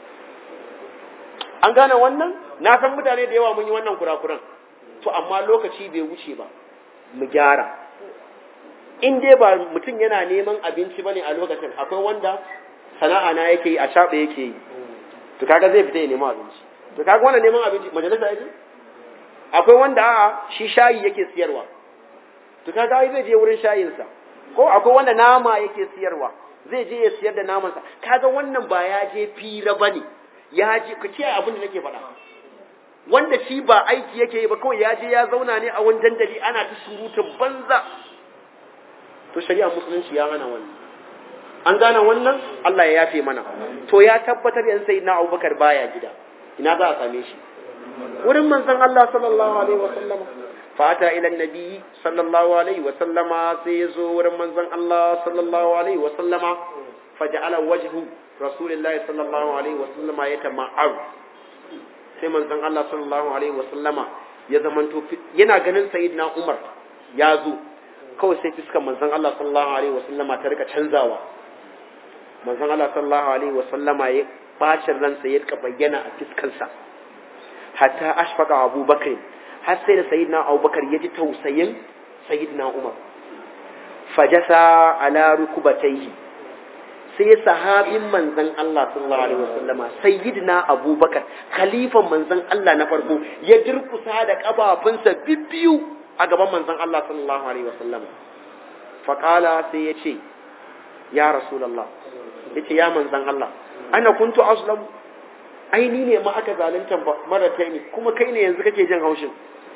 an gane wannan na san mutane da yawa mun yi wannan kurakuran to amma lokaci bai wuce ba mu gyara in dai ba mutum yana neman abinci bane a lokacin akwai wanda sana'a na yake yi a shaɓe yake yi to kaga zai fita ya nemi abinci to kaga wannan neman abinci majalisa yake akwai wanda a'a shi shayi yake siyarwa to kaga ai zai je wurin shayinsa ko akwai wanda nama yake siyarwa zai je ya siyar da namansa kaga wannan ba ya je fira bane ya je ka ce abin da nake faɗa wanda shi ba aiki yake yi ba kawai ya je ya zauna ne a wani dandali ana ta surutun banza to shari'a musulunci ya hana wannan an gane wannan Allah ya yafe mana to ya tabbatar yan sai na Abubakar baya gida ina za a same shi wurin manzon Allah sallallahu alaihi wa sallama fata ila nabi sallallahu alaihi wa sallama sai ya zo wurin manzon Allah sallallahu alaihi wa sallama faja'ala wajhu rasulillahi sallallahu alaihi wa sallama yatama'ar sai manzon Allah sallallahu alaihi wa sallama ya zamanto yana ganin sayyidina Umar ya zo kawai sai fiskar manzon Allah sallallahu alaihi wa sallama ta rika canzawa manzon Allah sallallahu alaihi wa sallama ya bacin ransa ya rika bayyana a fiskansa hatta ashfaqa Abu Bakr har sai da sayyidina Abu Bakar ya ji tausayin sayyidina Umar fajasa ala rukubatayhi sai sahabin manzon Allah sallallahu alaihi wasallama sayyidina Abu Bakar khalifan manzon Allah na farko ya durkusa da kafafunsa bibbiyu a gaban manzon Allah sallallahu alaihi wasallama faqala sai ya ce ya rasulullah yace ya manzon Allah ana kuntu aslam ai ni ne ma aka zalunta mara taimi kuma kai ne yanzu kake jin haushin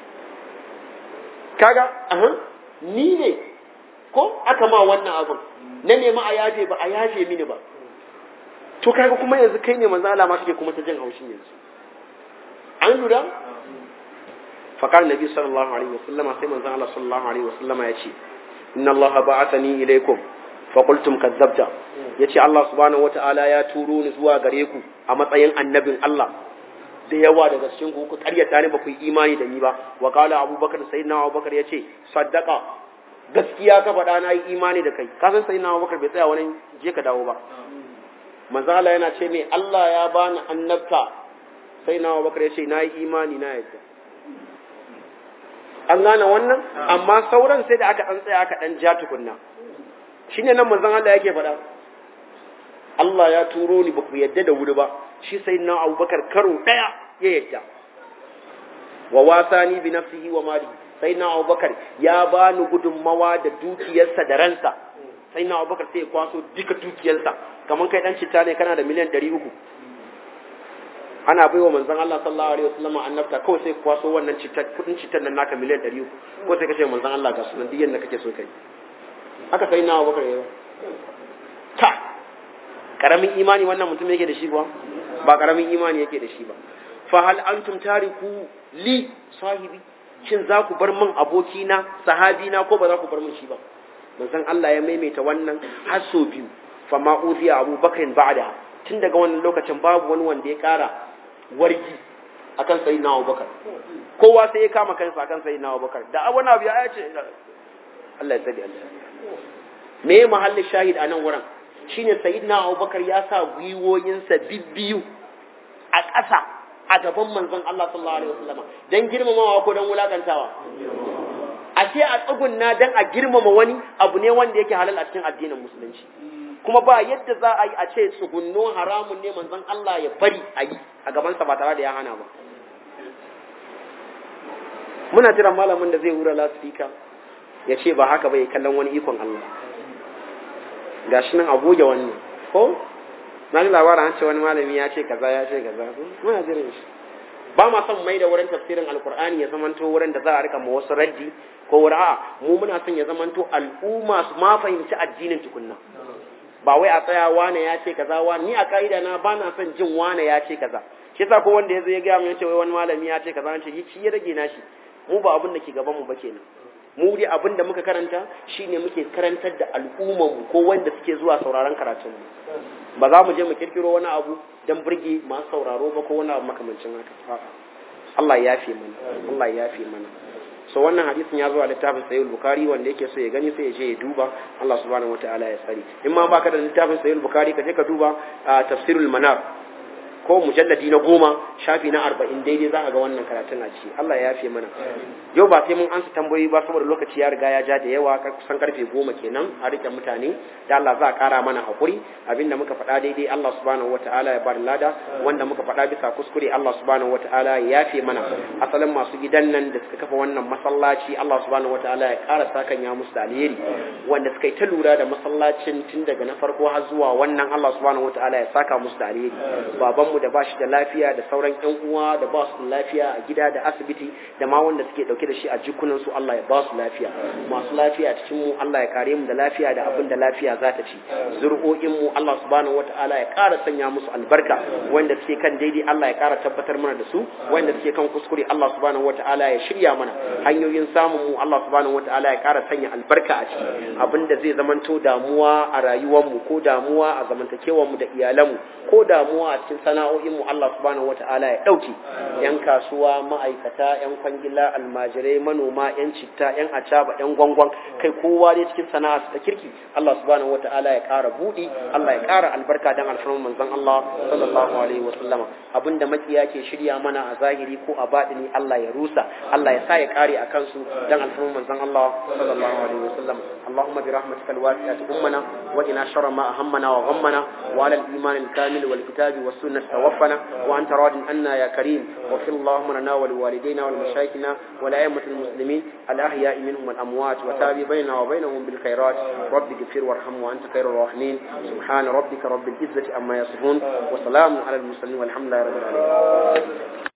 kaga aha ni ne ko aka ma wannan abin na nema a yafe ba a yafe mini ba to kaga kuma yanzu kai ne manzo Allah ma kake kuma ta jin haushin yanzu an lura faqal nabi sallallahu alaihi wasallama sai manzo Allah sallallahu alaihi wasallama ya ce inna Allah ba'athani ilaikum fa qultum kadzabta yace Allah subhanahu wataala ya turo ni zuwa gare ku a matsayin annabin Allah da yawa daga cikin ku ku karyata ne ba ku yi imani da ni ba wa qala abubakar sayyidina abubakar yace saddaqa gaskiya ka faɗa na yi imani da kai ka san sayyidina abubakar bai tsaya wani je ka dawo ba manzo Allah yana ce mai Allah ya bani annabta sayyidina abubakar yace na yi imani na yadda an gane wannan amma sauran sai da aka dan tsaya aka dan ja tukunna shine nan manzon Allah yake faɗa Allah ya turo ni ba ku yadda da wuri ba shi sai na abubakar karo ɗaya ya yadda wa wasani bi nafsihi wa mali sai na abubakar ya ba ni gudunmawa da dukiyarsa da ransa sai na abubakar sai ya kwaso duka dukiyarsa kamar kai dan citta ne kana da miliyan ɗari uku ana bai wa manzon Allah sallallahu alaihi wasallam annabta kawai sai kwaso wannan citta kudin cittar nan naka miliyan ɗari uku ko sai kace manzon Allah ga sunan duk yanda kake so kai haka sai na abubakar ya ta karamin imani wannan mutum yake da shi kuwa ba karamin imani yake da shi ba fa hal antum tariku li sahibi shin za ku bar min abokina sahabina ko ba za ku bar min shi ba manzon Allah ya maimaita wannan har so biyu fa ma uziya Abu Bakr ba'da tun daga wannan lokacin babu wani wanda ya kara wargi akan sayyidina Abu Bakar kowa sai ya kama kansa akan sayyidina Abu Bakar da wani abu ya ce Allah ya tsadi Allah me mahallin shahid a nan wurin shine sayyidina Abubakar ya sa gwiwoyinsa bibbiyu a ƙasa a gaban manzon Allah sallallahu alaihi wasallam dan girmamawa ko dan wulakantawa a ce a tsugunna dan a girmama wani abu ne wanda yake halal a cikin addinin musulunci kuma ba yadda za a yi a ce tsugunno haramun ne manzon Allah ya bari a yi a gabansa ba tare da ya hana ba muna jiran malamin da zai wura lasfika ya ce ba haka ba ya kallon wani ikon Allah ga shi nan a goge wannan ko na ji labarin an ce wani malami ya ce kaza ya ce kaza muna jiran shi ba ma son mai da wurin tafsirin alkur'ani ya zamanto wurin da za a rika ma wasu raddi ko wuri a mu muna son ya zamanto al'umma su ma fahimci addinin tukunna ba wai a tsaya wane ya ce kaza wani ni a ka'ida na ba na son jin wane ya ce kaza shi yasa ko wanda ya zo ya gaya mu ya ce wai wani malami ya ce kaza an ce shi ya rage nashi mu ba abin da ke gaban mu ba kenan mu dai abin da muka karanta shine muke karantar da al'ummar mu ko wanda suke zuwa sauraron karatun mu ba za mu je mu kirkiro wani abu dan burge masu sauraro ba ko wani abu makamancin haka Allah ya yafe mana Allah ya yafe mana so wannan hadisin ya zo a littafin sahih bukhari wanda yake so ya gani sai ya je ya duba Allah subhanahu wataala ya tsari in ma baka da littafin sahih bukhari ka je ka duba tafsirul manar ko mujalladi na goma shafi na arba'in daidai za a ga wannan karatun a ciki Allah ya yafe mana yau ba sai mun ansa tambayoyi ba saboda lokaci ya riga ya ja da yawa kusan karfe goma kenan a rike mutane da Allah za a kara mana hakuri abinda muka faɗa daidai Allah subhanahu wataala ya bada lada wanda muka faɗa bisa kuskure Allah subhanahu wataala ya yafe mana asalin masu gidan nan da suka kafa wannan masallaci Allah subhanahu wataala ya ƙara sakan ya musu da alheri wanda suka yi ta lura da masallacin tun daga na farko har zuwa wannan Allah subhanahu wataala ya saka musu da alheri babanmu da bashi da lafiya da sauran ƴan uwa da ba su da lafiya a gida da asibiti da ma wanda suke dauke da shi a jikunan su Allah ya ba su lafiya masu lafiya cikin mu Allah ya kare mu da lafiya da abin da lafiya za ta ci zuri'o'in mu Allah subhanahu wataala ya ƙara sanya musu albarka wanda suke kan daidai Allah ya ƙara tabbatar mana da su wanda suke kan kuskure Allah subhanahu wataala ya shirya mana hanyoyin samun mu Allah subhanahu wataala ya ƙara sanya albarka a ciki abinda zai zamanto damuwa a rayuwar mu ko damuwa a zamantakewar mu da iyalan mu ko damuwa a cikin sana'o'in mu Allah subhanahu wataala ya dauke yan kasuwa ma'aikata yan kwangila almajirai manoma yan citta yan acaba yan gwangwan kai kowa dai cikin sana'a ta kirki Allah subhanahu wataala ya ƙara budi Allah ya ƙara albarka dan alfarman manzon Allah sallallahu alaihi wasallam abinda makiya ke shirya mana a zahiri ko a batini Allah ya rusa Allah ya sa ya kare a kansu dan alfarman manzon Allah sallallahu alaihi wasallam اللهم برحمتك الواسعة أمنا وإنا شر ما أهمنا وغمنا وعلى الإيمان الكامل والكتاب والسنة توفنا وأنت راض عنا يا كريم واغفر اللهم لنا ولوالدينا ولمشايخنا ولأئمة المسلمين الأحياء منهم والأموات وتابع بيننا وبينهم بالخيرات رب اغفر وارحم وأنت خير الراحمين سبحان ربك رب العزة أما يصفون وسلام على المرسلين والحمد لله رب العالمين